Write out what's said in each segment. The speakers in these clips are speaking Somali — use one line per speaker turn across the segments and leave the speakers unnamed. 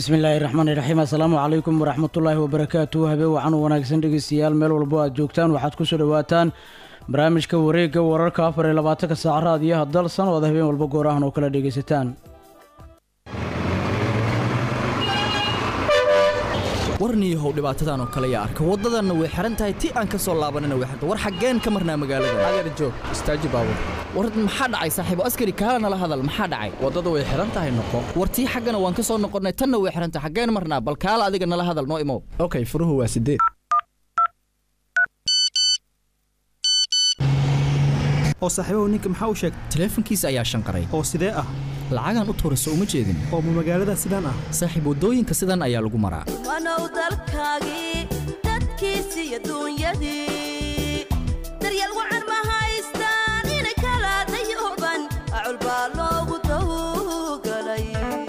bismillaahi raxmaani raxiim assalaamu calaykum waraxmatullaahi wabarakaatu habeen wacan wanaagsan dhegeystayaal meel walbo aad joogtaan waxaad kusoo dhawaataan barnaamijka wareegga wararka afar iyo labaatanka saac raadiyaha dalsan oo aad habeen walba goorahan oo kala dhegaysataan
warniyahow dhibaatadan oo kale yaa arka waddadanna way xihan tahay ti aan ka soo laabanina way xirta war xaggeen ka marnaa magaalada
adeer joog istaaji baabur
war maxaa dhacay saaxiibo askari kaala nala hadal maxaa dhacay
waddada way xihan tahay noqo
war tii xaggana waan ka soo noqonnay tanna way xihan tahay xaggeen marnaa bal kaala adiga nala hadal noo imow
okay furuhu waa sideed
oo saaxiibahu ninka maxaa u sheegtay
taleefankiisa ayaa shanqaray
oo sidee ah
lacagaan u tuurayso uma jeedin
oo ma magaalada sidaan ah
saaxiib waddooyinka sidan ayaa lagu maraa
wanow dalkaagii dadkiisii iyo duunyadii daryeel wacan ma haystaan inay kala dayooban acul baa loogu tawgalay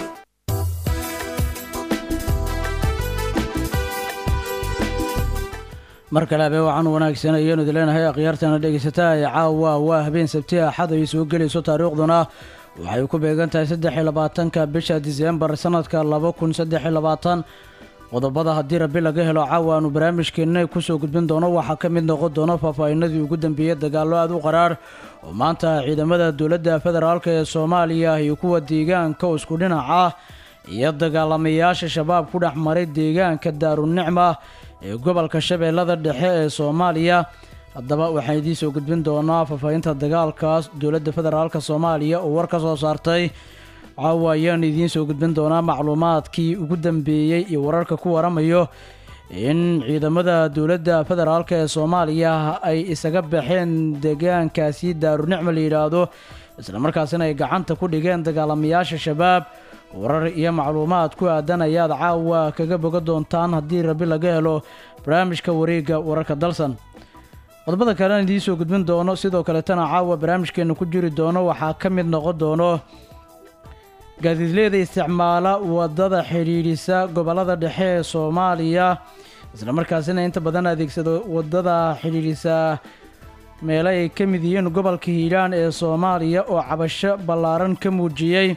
mar kale habeen wacan wanaagsan ayaanu idin leenahay akhyaartana dhegaysataa ee caawa waa habeen sabti axad ay soo gelayso taariikhduna waxay ku beegan tahay saddex iyo labaatanka bisha diseembar sanadka laba kun saddex iyo labaatan qodobada haddii rabi laga helo caawa aanu barnaamijkeenna kusoo gudbin doono waxaa ka mid noqon doona faahfaahinadii ugu dambeeyey dagaallo aad u qaraar oo maanta ciidamada dowladda federaalk ee soomaaliya iyo kuwa deegaanka isku dhinaca iyo dagaalamayaasha shabaab ku dhex maray deegaanka daarunicma ee gobolka shabeellada dhexe ee soomaaliya haddaba waxaan idiin soo gudbin doonaa faahfaahinta dagaalkaas dowladda federaalk soomaaliya oo war ka soo saartay caawa ayaan idiin soo gudbin doonaa macluumaadkii ugu dambeeyey iyo wararka ku waramayo in ciidamada dowladda federaalk ee soomaaliya ay isaga baxeen deegaankaasi daarunicma la yidhaahdo islamarkaasina ay gacanta ku dhigeen dagaalamayaasha shabaab warar iyo macluumaad ku aadan ayaad caawa kaga boga doontaan haddii rabi laga helo barnaamijka wareegga wararka dalsan qodobada kalean idiin soo gudbin doono sidoo kaletana caawa barnaamijkeena ku jiri doono waxaa ka mid noqon doono gaadiidleyda isticmaala wadada xidhiidhisa gobolada dhexe ee soomaaliya islamarkaasina inta badan adeegsado wadada xidhiidhisa meelo ay ka mid yihiin gobolka hiiraan ee soomaaliya oo cabasho ballaaran ka muujiyey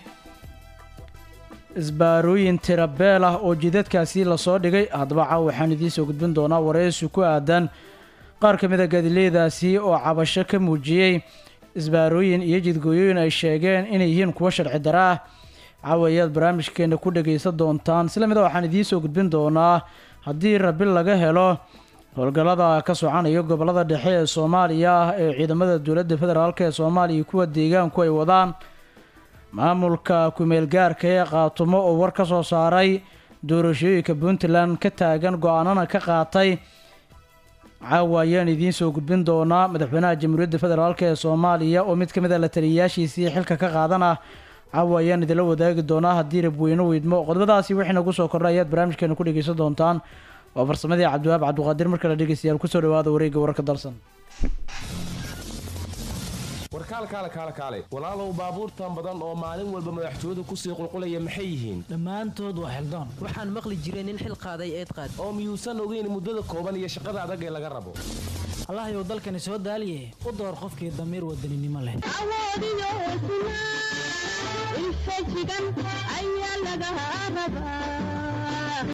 isbaarooyin tirabeel ah oo jidadkaasi lasoo dhigay haddaba caawa waxaan idiin soo gudbin doonaa wareysi ku aadan qaar ka mid a gaadileedaasi oo cabasho ka muujiyey isbaarooyin iyo jidgooyooyin ay sheegeen inay yihiin kuwo sharci dara ah caawa ayaad barnaamijkeena ku dhagaysan doontaan isla mida waxaan idiin soo gudbin doonaa haddii rabi laga helo howlgallada ka soconaya gobolada dhexe ee soomaaliya ee ciidamada dowladda federaalk ee soomaaliya kuwa deegaanku ay wadaan maamulka kumeel gaarka ee qaatumo oo war ka soo saaray doorashooyinka puntland ka taagan go-aanana ka qaatay caawa ayaan idiin soo gudbin doonaa madaxweynaha jamhuuriyadda federaalk ee soomaaliya oo mid ka mid a la taliyayaashiisii xilka ka qaadana caawa ayaan idinla wadaagi doonaa haddii rabweyne weydmo qodobadaasi wixii nagu soo kordha ayaad barnaamijkeena ku dhegeysan doontaan waa farsamadii cabdiwaab cabdiqaadir markale dhegeystayaal kusoo dhawaada wareegga wararka dalsan
warkaalkaale kaale kaale walaalow baabuurtan badan oo maalin walba madaxtooyadu kusii qulqulaya maxay yihiin
dhammaantood waa xildoon
waxaan maqli jiray nin xil qaaday eed qaad
oo miyuusan ogeyn muddada kooban iyo shaqada adag ee laga rabo
allahayow dalkani soo daaliye u door qofkii damiir wadaninimo leh
awoodiyo hesnaa infajigan ayaa laga rabaa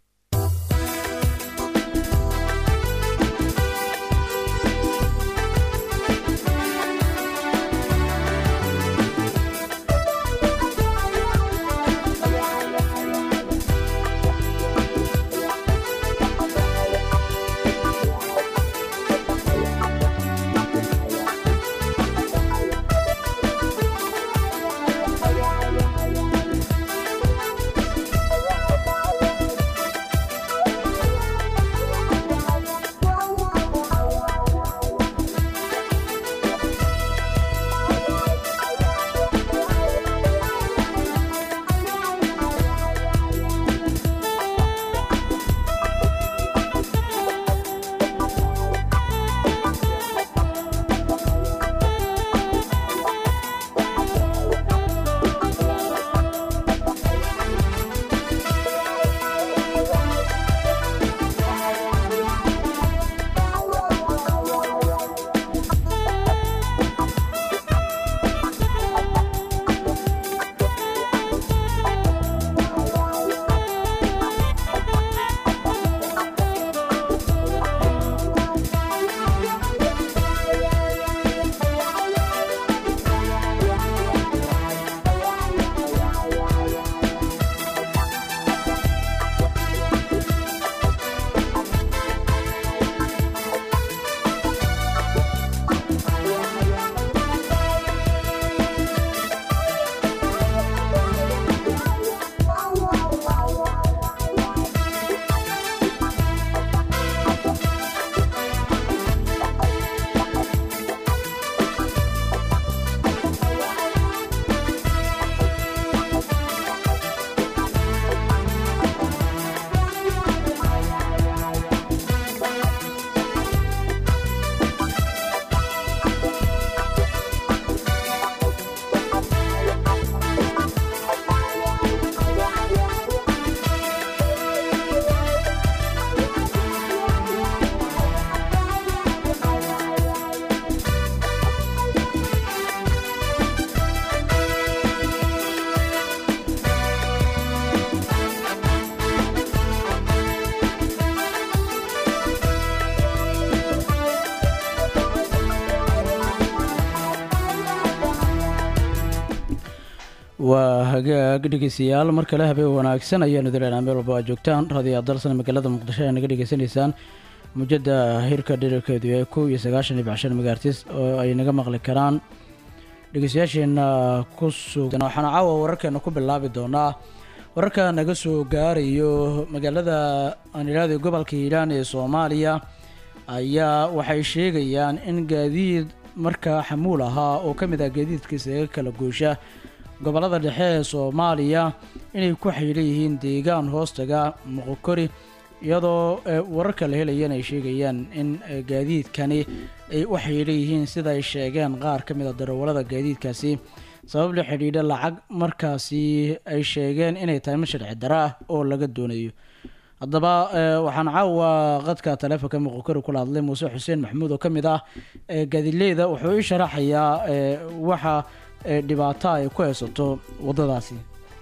waa hagaag dhegeystayaal mar kale habeen wanaagsan ayaanu dileynaa meel walba aad joogtaan raadiyo dalsan magaalada muqdisho ayaa naga dhegeysanaysaan mujada hirka dherarkeedu yahay kow iyo sagaashan iyo baxshan megaartis oo ay naga maqli karaan dhegeystayaasheena ku sugan waxaana caawa wararkeena ku bilaabi doonaa wararka naga soo gaarayo magaalada aan idhaahday gobolka hiiraan ee soomaaliya ayaa waxay sheegayaan in gaadiid markaa xamuul ahaa oo ka mid ah gaadiidka isaga kala goosha gobolada dhexe ee soomaaliya inay ku xidhan yihiin deegaan hoostaga moqokori iyadoo eh, wararka la helayana ay sheegayaan in eh, gaadiidkani ay u xidhan yihiin sida ay sheegeen qaar ka mid a darawallada gaadiidkaasi sabab la xidhiidha lacag markaasi ay sheegeen inay tahay mid sharci daro ah oo laga doonayo haddaba eh, waxaan caawa qadka taleefonka moqokori kula hadlay muuse xuseen maxamuud oo ka mid ah eh, gaadiidleyda wuxuu ii sharaxayaa eh, waxa eh, dhibaato ay ku haysato waddadaasi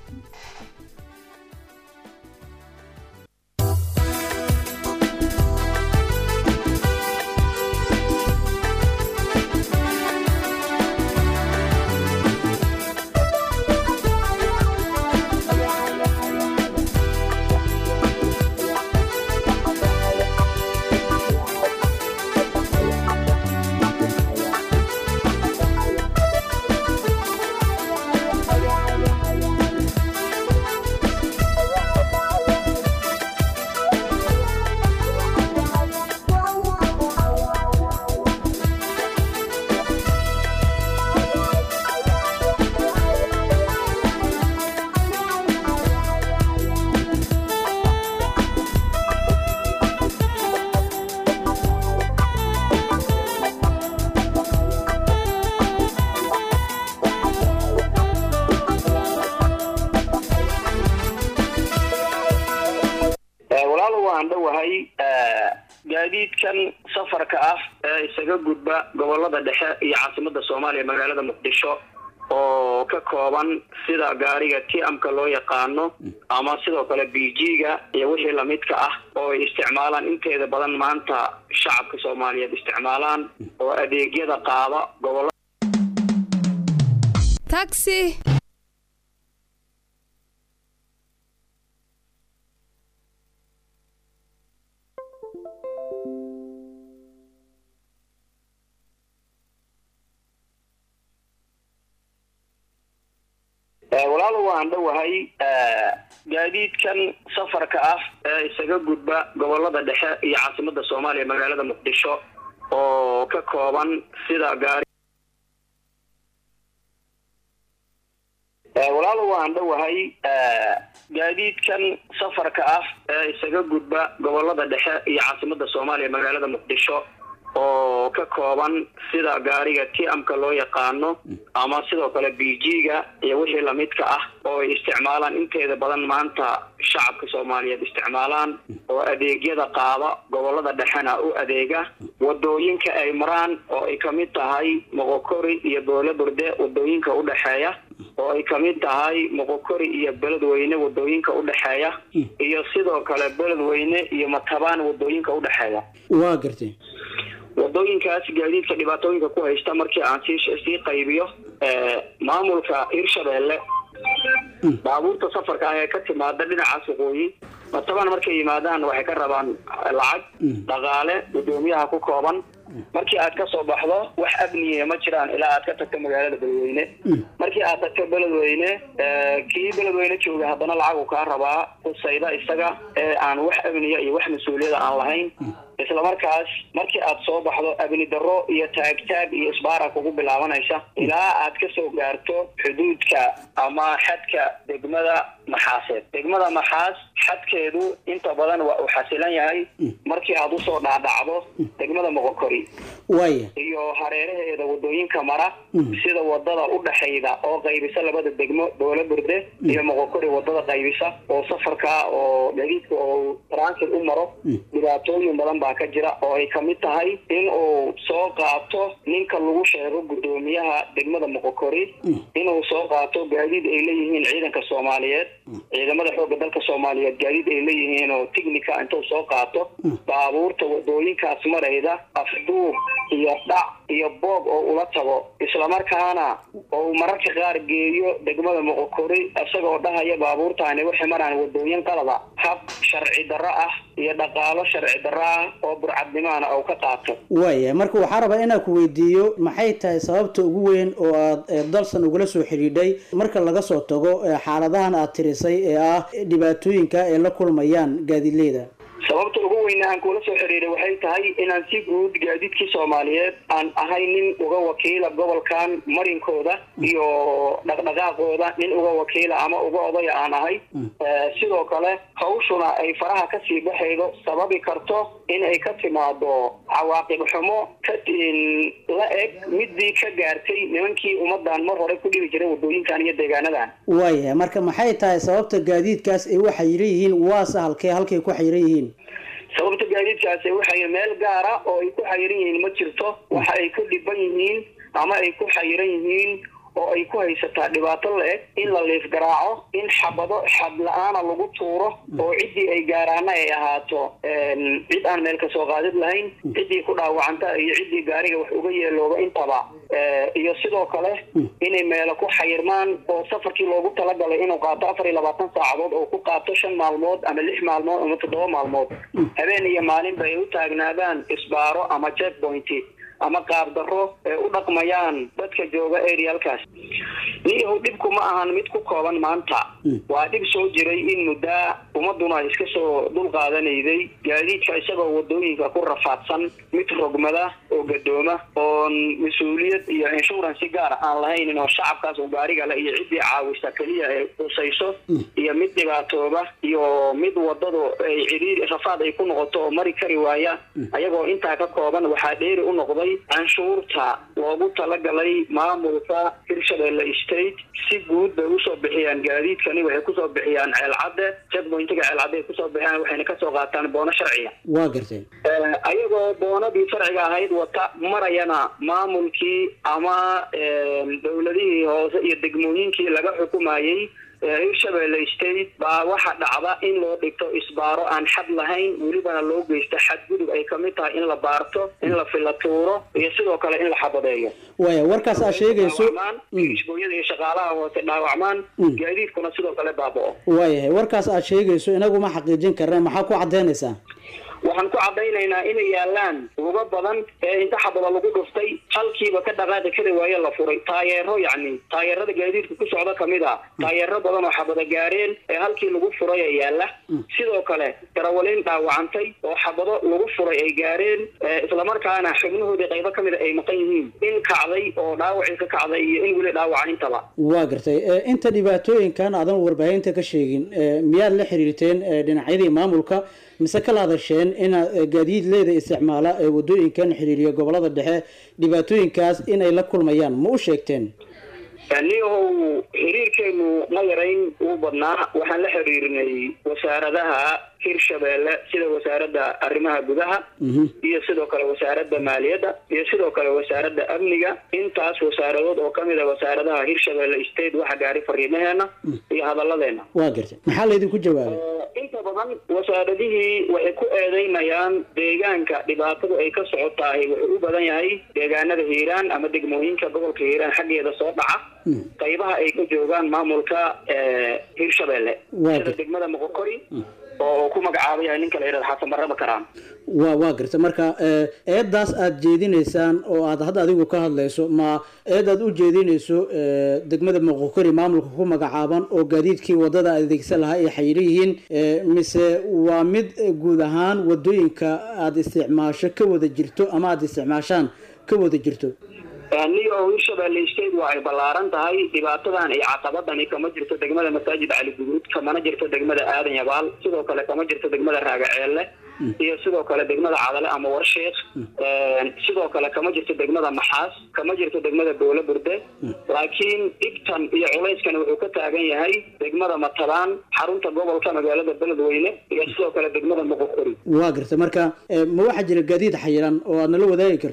walaal waan dhowahay gaadiidkan safarka ah ee isaga gudba gobolada dhexe iyo caasimada soomaaliya magaalada muqdisho oo ka kooban sida gaariga tiamka loo yaqaano ama sidoo kale b g-ga iyo wixii lamidka ah oo ay isticmaalaan inteeda badan maanta shacabka soomaaliyeed isticmaalaan oo adeegyada qaada gobolada
taxi
walaal waan dhowahay gaadiidkan safarka ah ee isaga gudba gobolada dhexe iyo caasimada soomaaliya magaalada muqdisho oo ka kooban sida gaari walaal waan dhowahay gaadiidkan safarka ah ee isaga gudba gobolada dhexe iyo caasimada soomaaliya magaalada muqdisho oo ka kooban sida gaariga tiamka loo yaqaano ama sidoo kale b g-ga iyo wixii lamidka ah oo ay isticmaalaan inteeda badan maanta shacabka soomaaliyeed isticmaalaan oo adeegyada qaada gobolada dhexena u adeega wadooyinka ay maraan oo ay kamid tahay moqokori iyo boole burde wadooyinka udhexeeya oo ay kamid tahay moqokori iyo beledweyne wadooyinka udhexeeya iyo sidoo kale beledweyne iyo matabaan wadooyinka udhexeeya
waa gartay
wadooyinkaas gaadiidka dhibaatooyinka ku haysta markii aan sii sii qaybiyo maamulka hirshabeelle baabuurta safarka ah ee ka timaada dhinacaas waqooyi matabaan markay yimaadaan waxay ka rabaan lacag dhaqaale gudoomiyaha ku kooban markii aad ka soo baxdo wax amniya ma jiraan ilaa aad ka tagto magaalada beledweyne markii aad tagto beledweyne kii beledweyne jooga haddana lacag uu kaa rabaa kusayda isaga ee aan wax amniya iyo wax mas-uuliyada aan lahayn isla markaas markii aad soo baxdo abni darro iyo taagtaag iyo isbaara kugu bilaabanaysa ilaa aad ka soo gaarto xuduudka ama xadka degmada maxaaseed degmada maxaas xadkeedu inta badan waa uu xasilan yahay markii aad usoo dhaadhacdo degmada moqokori
waaya
iyo hareeraheeda wadooyinka mara sida wadada udhexayda oo qaybisa labada degmo boole burde iyo moqokori wadada qaybisa oo safarka oo gaadiidka oo transit u maro dhibaatooyin badan baa ka jira oo ay kamid tahay in uu soo qaato ninka lagu sheego gudoomiyaha degmada moqokori inuu soo qaato gaadiid ay leeyihiin ciidanka soomaaliyeed ciidamada xooga dalka soomaaliyeed gaadiid ay leeyihiin oo tignica intuu soo qaato baabuurta wadooyinkaas marayda afduub iyo dhac iyo boob oo ula tago islamarkaana oo mararka qaar geeyo degmada moqokori isagoo dhahaya baabuurtaani waxay maraan wadooyin qalada hab sharci darro ah iyo dhaqaalo sharci darro ah oo burcadnimaana oo ka qaato
waaya marka waxaa rabaa inaan ku weydiiyo maxay tahay sababta ugu weyn oo aad eh, dalsan ugula soo xidhiidhay marka laga soo tago eh, xaaladahan aad tirisay ee ah dhibaatooyinka ay la kulmayaan gaadiidleyda
sababta ugu weyna aan kula soo xiriiray waxay tahay inaan si guud gaadiidkii soomaaliyeed aan ahay nin uga wakiila gobolkan marinkooda iyo dhaqdhaqaaqooda nin uga wakiila ama uga odaya aan ahay Eh, sidoo kale hawshuna ay faraha kasii baxaydo sababi karto in ay ka timaado cawaaqib xumo ka in la eg midii ka gaartay nimankii ummadan mar hore ku dhibi jiray wadooyinkan iyo deegaanadan
waaya marka maxay tahay sababta gaadiidkaas ay u xayiran yihiin waase halkee halkay ku xayiran yihiin
sababta gaadiidkaasi waxay meel gaara oo ay ku xayiran yihiin ma jirto waxa ay ku dhiban yihiin ama ay ku xayiran yihiin oo ay ku haysataa dhibaato la-eg in la liif garaaco in xabado xad la-aana lagu tuuro oo ciddii ay gaaraana ay ahaato een, cid aan meel kasoo qaadid lahayn ciddii ku dhaawacanta iyo ciddii gaariga wax uga yeelooba intaba Eh, iyo sidoo kale inay meelo ku xayirmaan oo safarkii loogu talagalay inuu qaato afar iyo labaatan saacadood oo ku qaato shan maalmood ama lix maalmood ama toddoba maalmood habeen iyo maalinba ay u taagnaadaan isbaaro ama checkpoint ama qaab darro ee u dhaqmayaan dadka jooga arealkaas niyahow dhibku ma ahan mid ku kooban maanta waa dhib soo jiray in muddaa ummaduna ay iska soo dul qaadanayday gaadiidka isagoo wadooyinka ku rafaadsan mid rogmada oo gadooma oon mas-uuliyad iyo insurance gaar aan lahaynin oo shacabkaas uu gaariga le iyo ciddii caawisa keliya ay qusayso iyo mid dhibaatooba iyo mid wadadu ay ciriiri rafaad ay ku noqoto oo mari kari waaya ayagoo intaa ka kooban waxaa dheeri u noqday canshuurta loogu talagalay maamulka hirshabelle state si guud bay usoo bixiyaan gaadiidkani waxay kusoo bixiyaan ceelcadde checkpointiga ceelcadde ay kusoo bixiyaan waxayna kasoo qaataan boono sharciya
waa garteen
Eh, ayagoo boonadii sharciga ahayd wata marayana maamulkii ama eh, dowladihii hoose iyo degmooyinkii laga xukumayey ee hirshabelle state baa waxa dhacda in loo dhigto isbaaro aan xad lahayn welibana loo geysta xadgudub ay kamid tahay in la baarto in la filatuuro iyo sidoo kale in la xabadeeyo
waaya warkaas aad sheegayso
dhaawacmaan isbooyada iyo shaqaalaha hoose dhaawacmaan gaadiidkuna sidoo kale baaba'o
waayahay warkaas aad sheegayso inagu ma xaqiijin karna maxaa ku cadaynaysaa
waxaan ku cadaynaynaa inay yaalaan uga badan ee inta xabada lagu dhuftay halkiiba ka dhaqaaqi kari waaye la furay taayeero yacni taayeerada gaadiidka ku socda kamid a taayeero badan oo xabada gaareen ee halkii lagu furay ee yaala sidoo kale darawaliin dhaawacantay oo xabado lagu furay ay gaareen ee islamarkaana xubnahoodii qaybo kamid a ay maqan yihiin in kacday oo dhaawacii ka kacday iyo in weli dhaawacan intaba
waa gartay Eh, inta dhibaatooyinkan aadan warbaahinta ka sheegin eh, miyaad la xiriirteen eh, dhinacyadii maamulka mise kala hadasheen inaad eh, gaadiidleyda isticmaala ee wadooyinkan xiriiriya gobolada dhexe dhibaatooyinkaas inay la kulmayaan ma u sheegteen
niyahow xiriirkeenu ma yarayn uu badnaa waxaan la xiriirinay wasaaradaha hirshabelle sida wasaaradda arrimaha gudaha iyo sidoo kale wasaaradda maaliyadda iyo sidoo kale wasaaradda amniga intaas wasaaradood oo kamid a wasaaradaha hirshabelle state waxa gaari fariimaheena iyo hadalladeena
waa gartay maxaa laydinku jawaabay
inta badan wasaaradihii waxay ku eedeynayaan deegaanka dhibaatadu ay ka socotahay wuxuu u badan yahay deegaanada hiiraan ama degmooyinka gobolka hiiraan xaggeeda soo dhaca qaybaha ay ka joogaan maamulka eh, hirshabelle
Waa
sida
gartay.
degmada moqokori oo ku magacaaba yahay ninka la yidhahdo xasan baraba karaan
waa waa gartay marka eh, eedaas aad jeedinaysaan oo aad hadda adigu ka hadlayso ma eed aad u jeedinayso eh, degmada moqokori maamulka ku magacaaban oo gaadiidkii wadada adeegsan lahaa ay xayiran yihiin eh, mise waa mid eh, guud ahaan wadooyinka aad isticmaasho ka wada jirto ama aad isticmaashaan ka wada jirto
niyo hirshabelle state waa ay ballaaran tahay dhibaatadan iyo caqabadani kama jirto degmada masaajid cali guduud kamana jirto degmada aadan yabaal sidoo kale kama jirto degmada raagaceelle iyo sidoo kale degmada cadale ama warsheekh sidoo kale kama jirto degmada maxaas kama jirto degmada boole burde laakiin dhibtan iyo culayskan wuxuu ka taagan yahay degmada matalaan xarunta gobolka magaalada beledweyne iyo sidoo kale degmada moqokori
waa gartay marka eh, ma waxaa jira gaadiid xayiran oo aad nala wadaagi karto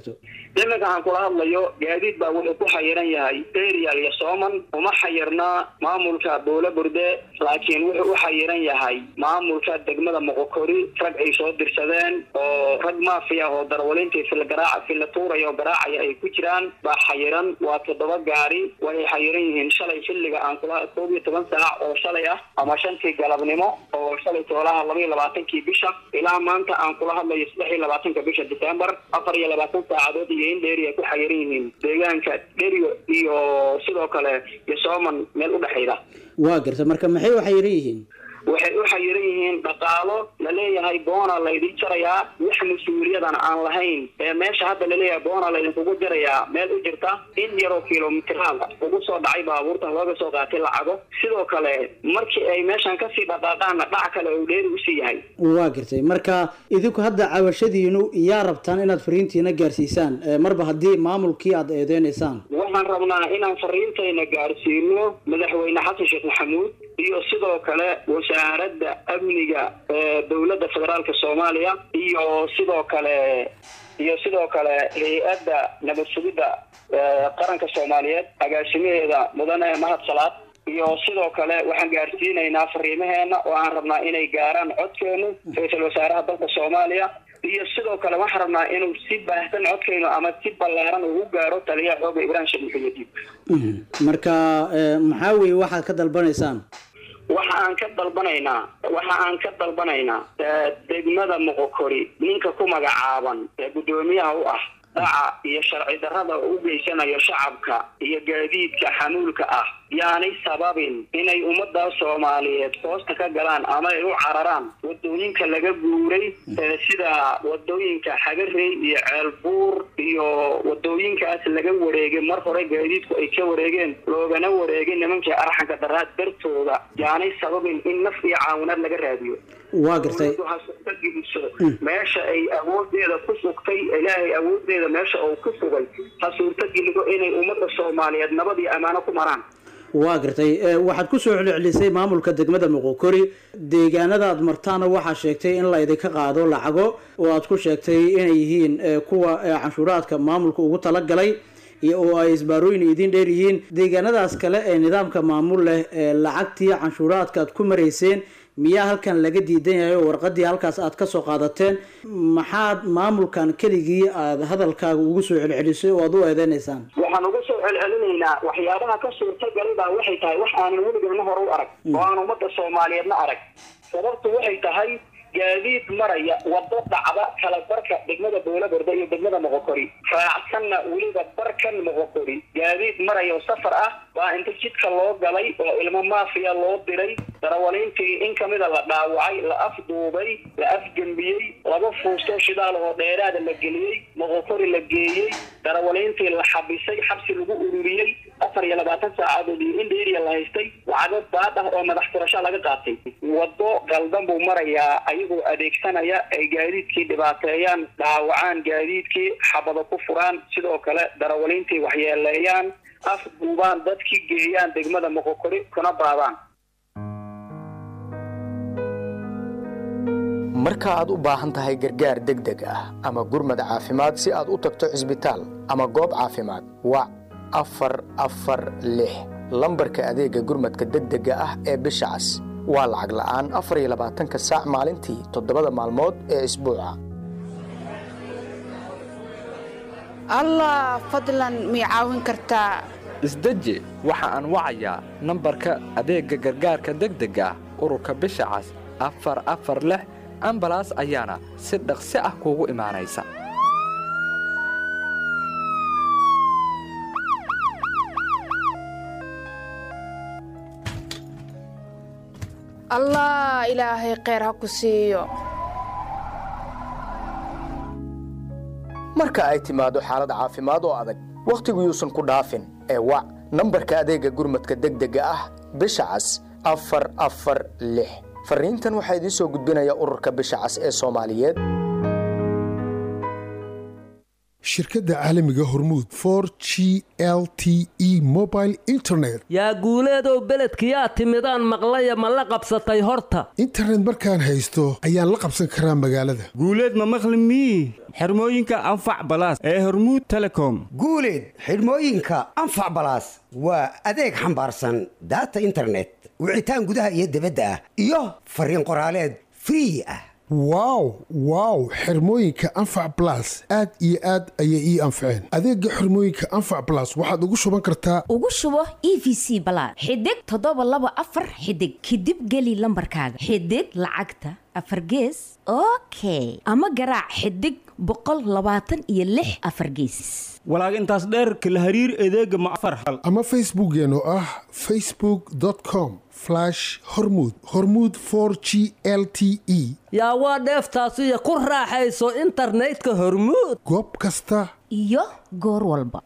iminka aan kula hadlayo gaadiid baa wuxuu ku xayiran yahay erial iyo sooman uma xayirnaa maamulka buula burde laakiin wuxuu u xayiran yahay maamulka degmada moqokori rag ay soo dirsadeen oo rag maafiya oo darwalintii fila garaaca fila tuuraya oo garaacaya ay ku jiraan baa xayiran waa toddoba gaari waxay xayiran yihiin shalay xilliga aan kula koob iyo toban saac oo shalay ah ama shantii galabnimo oo shalay toolaha laba iyo labaatankii bisha ilaa maanta aan kula hadlayo saddex iyo labaatanka bisha december afar iyo labaatan saacadood iyo in dheeri ay ku xayiran yihiin deegaanka dherio iyo sidoo kale iyo sooman meel u dhexayda
waa garta marka maxay u xayiran yihiin
waxay u xayiran yihiin dhaqaalo la leeyahay boona laydin jarayaa wax mas-uuliyadan aan lahayn ee meesha hadda laleeyahay boona laydinkugu jarayaa meel u jirta in yaroo kilomitiraal ugu soo dhacay baabuurtan looga soo qaatay lacago sidoo kale markii ay meeshan kasii dhaqaaqaanna dhac kale uu dheeri usii yahay
waa gartay marka idinku hadda cabashadiinu yaa rabtaan inaad fariintiina gaarsiisaan ee marba haddii maamulkii aad eedeynaysaan
waxaan rabnaa inaan fariintayna gaarsiino madaxweyne xasan sheekh maxamuud iyo sidoo kale wasaaradda amniga ee dowladda federaalka soomaaliya iyo sidoo kale iyo sidoo kale hay-adda nabad sugidda ee qaranka soomaaliyeed agaasimaheeda mudane mahad salaad iyo sidoo kale waxaan gaarsiinaynaa fariimaheena oo aan rabnaa inay gaaraan codkeenu ra-iisul wasaaraha dalka soomaaliya iyo sidoo kale waxaan rabnaa inuu si baahsan codkeynu ama si ballaaran ugu gaaro taliyaha xooga ibrahim sheekh muxuudiin
marka ee, maxaa weeye waxaad ka dalbanaysaan
waxa aan ka dalbanaynaa waxa aan ka dalbanaynaa ee, degmada moqokori ninka ku magacaaban ee guddoomiyaha u ah dhaca iyo sharci darrada u geysanayo shacabka iyo gaadiidka xamuulka ah yaanay sababin inay ummadda soomaaliyeed hoosta ka galaan ama ay u cararaan wadooyinka laga guuray ee sida wadooyinka xagarey iyo ceelbuur iyo wadooyinkaas laga wareegay mar hore gaadiidku ay ka wareegeen loogana wareegay nimankii arxanka daraad dartooda yaanay sababin in naf iyo caawinaad laga raadiyo
waa gartay
dowladdu ha suurta geliso meesha ay awoodeeda ku sugtay ilaahay awoodeeda meesha uu ku sugay ha suurta gelido inay ummadda soomaaliyeed nabad iyo ammaano ku maraan
waa gartay ee, waxaad ku soo celcelisay maamulka degmada moqokori deegaanada aad martaana waxaa sheegtay in la idinka qaado lacago oo aad ku sheegtay inay yihiin ee, kuwa ee, canshuuraadka maamulka ugu talagalay iyo oo ay isbaarooyin idin dheer yihiin deegaanadaas kale ee nidaamka maamul leh ee lacagtii canshuuraadka aad ku marayseen miyaa halkan laga diidan yahay oo warqadii halkaas aad ka soo qaadateen maxaad maamulkan keligii aad hadalkaaga ugu soo celcelisay oo aad u eedeynaysaan
waxaan uga soo celcelinaynaa waxyaabaha ka suurtagalay baa waxay tahay wax aanan weligeena hore u arag oo aan ummadda soomaaliyeedna arag sababtu waxay tahay gaadiid maraya wado dhacda kala barka degmada boolaborde iyo degmada moqokori raacsanna weliba barkan moqokori gaadiid maraya oo safar ah baa inta jidka loo galay oo ilmo maafiya loo diray darawaliintii in kamida la dhaawacay la afduubay la afgembiyey laba fuusto shidaal oo dheeraada la geliyey moqokori la geeyey darawaliintii la xabisay xabsi lagu ururiyey afar iyo labaatan saacadood iyo in dheeriya la haystay lacago baad ah oo madax furasho laga qaatay wado galdan buu marayaa ayagoo adeegsanaya ay gaadiidkii dhibaateeyaan dhaawacaan gaadiidkii xabado ku furaan sidoo kale darawaliintii waxyeeleeyaan afduubaan dadkii geeyaan degmada moqokori kuna baadaan
marka aad u baahan tahay gargaar degdeg ah ama gurmad caafimaad si aad u tagto cisbitaal ama goob caafimaad wac afar afar lix lambarka adeega gurmadka degdega ah ee bisha cas waa lacag la'aan afar iyo labaatanka saac maalintii toddobada maalmood ee isbuuca
allah fadlan mii caawin kartaa
isdeji waxa aan wacayaa nambarka adeegga gargaarka degdega ah ururka bisha cas afar afar lix ambalaas ayaana si dhaqsi ah kuugu imaanaysa
allah ilaahay kheyr ha ku siiyo
marka ay timaado xaalad caafimaad oo adag wakhtigu yuusan ku dhaafin ee wac nambarka adeegga gurmadka degdega ah bisha cas afar afar lix fariintan waxaa idiin soo gudbinaya ururka bisha cas ee soomaaliyeed
shirkadda caalamiga hormuud for g l t e mobile internet
yaa guuleedow beledkiyaa timidaan maqlaya ma la qabsatay horta
internet markaan haysto ayaan la qabsan karaa magaalada
guuleed ma maqli mii xirmooyinka anfac balaas ee hormuud telecom
guuleed xidhmooyinka anfac balaas waa adeeg xambaarsan daata internet wicitaan gudaha iyo dibadda ah iyo fariin qoraaleed free ah
wow wow xirmooyinka anfac blas aad iyo aad ayay ii anfaceen adeega xirmooyinka anfac blas waxaad ugu shuban kartaa
ugu shubo e v c balaad xidig toddoba laba afar xidig kadib geli lambarkaaga xidig lacagta afar gees okay ama garaac xidig boqol labaatan iyo lix afar gees
walaag intaas dheerka la hariir adeega ma afar hal
ama facebookeen oo ah facebook com hormud hormud g l t e
yaa waa dheeftaasiyo ku raaxayso internetka hormuud
goob kasta
iyo goor walba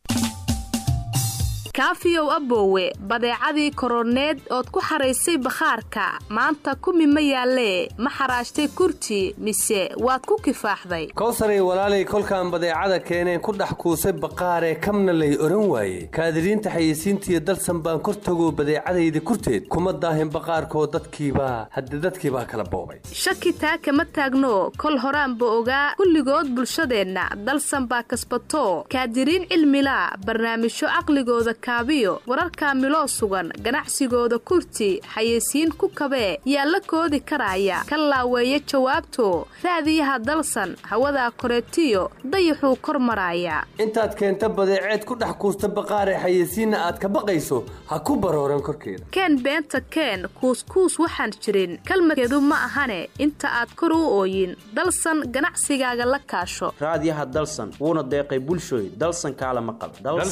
kaafiyow aboowe badeecadii koroneed ood ku xaraysay bakhaarka maanta kumi ma yaallee ma xaraashtay kurti mise waad ku kifaaxday
kowsaray walaalay kolkaan badeecada keeneen ku dhex kuusay baqaaree kamna lay oran waaye kaadiriinta xayeysiintiiyo dalsan baan kor tagoo badeecadayda kurteed kuma daahin baqaarkoo dadkiibaa hadde dadkiibaa kala boobay
shaki taa kama taagno kol horaanba ogaa kulligood bulshadeenna dalsan baa kasbato kaadiriin cilmilaa barnaamijyo caqligooda kaabiyo wararka miloo sugan ganacsigooda kurti xayeysiin ku kabee yaa la koodi karaya ka laaweeya jawaabto raadiyaha dalsan hawadaa koreetiyo dayaxuu kor maraaya
intaad keenta badeeceed ku dhex kuusta baqaaree xayeysiinna aad ka baqayso ha ku barooran korkeeda
keen beenta keen kuuskuus waxaan jirin kalmadkeedu ma ahane inta aad kor u ooyin dalsan ganacsigaaga la kaasho
raadiyaha dalsan wuuna deeqay bulshooy dalsan kaala maqal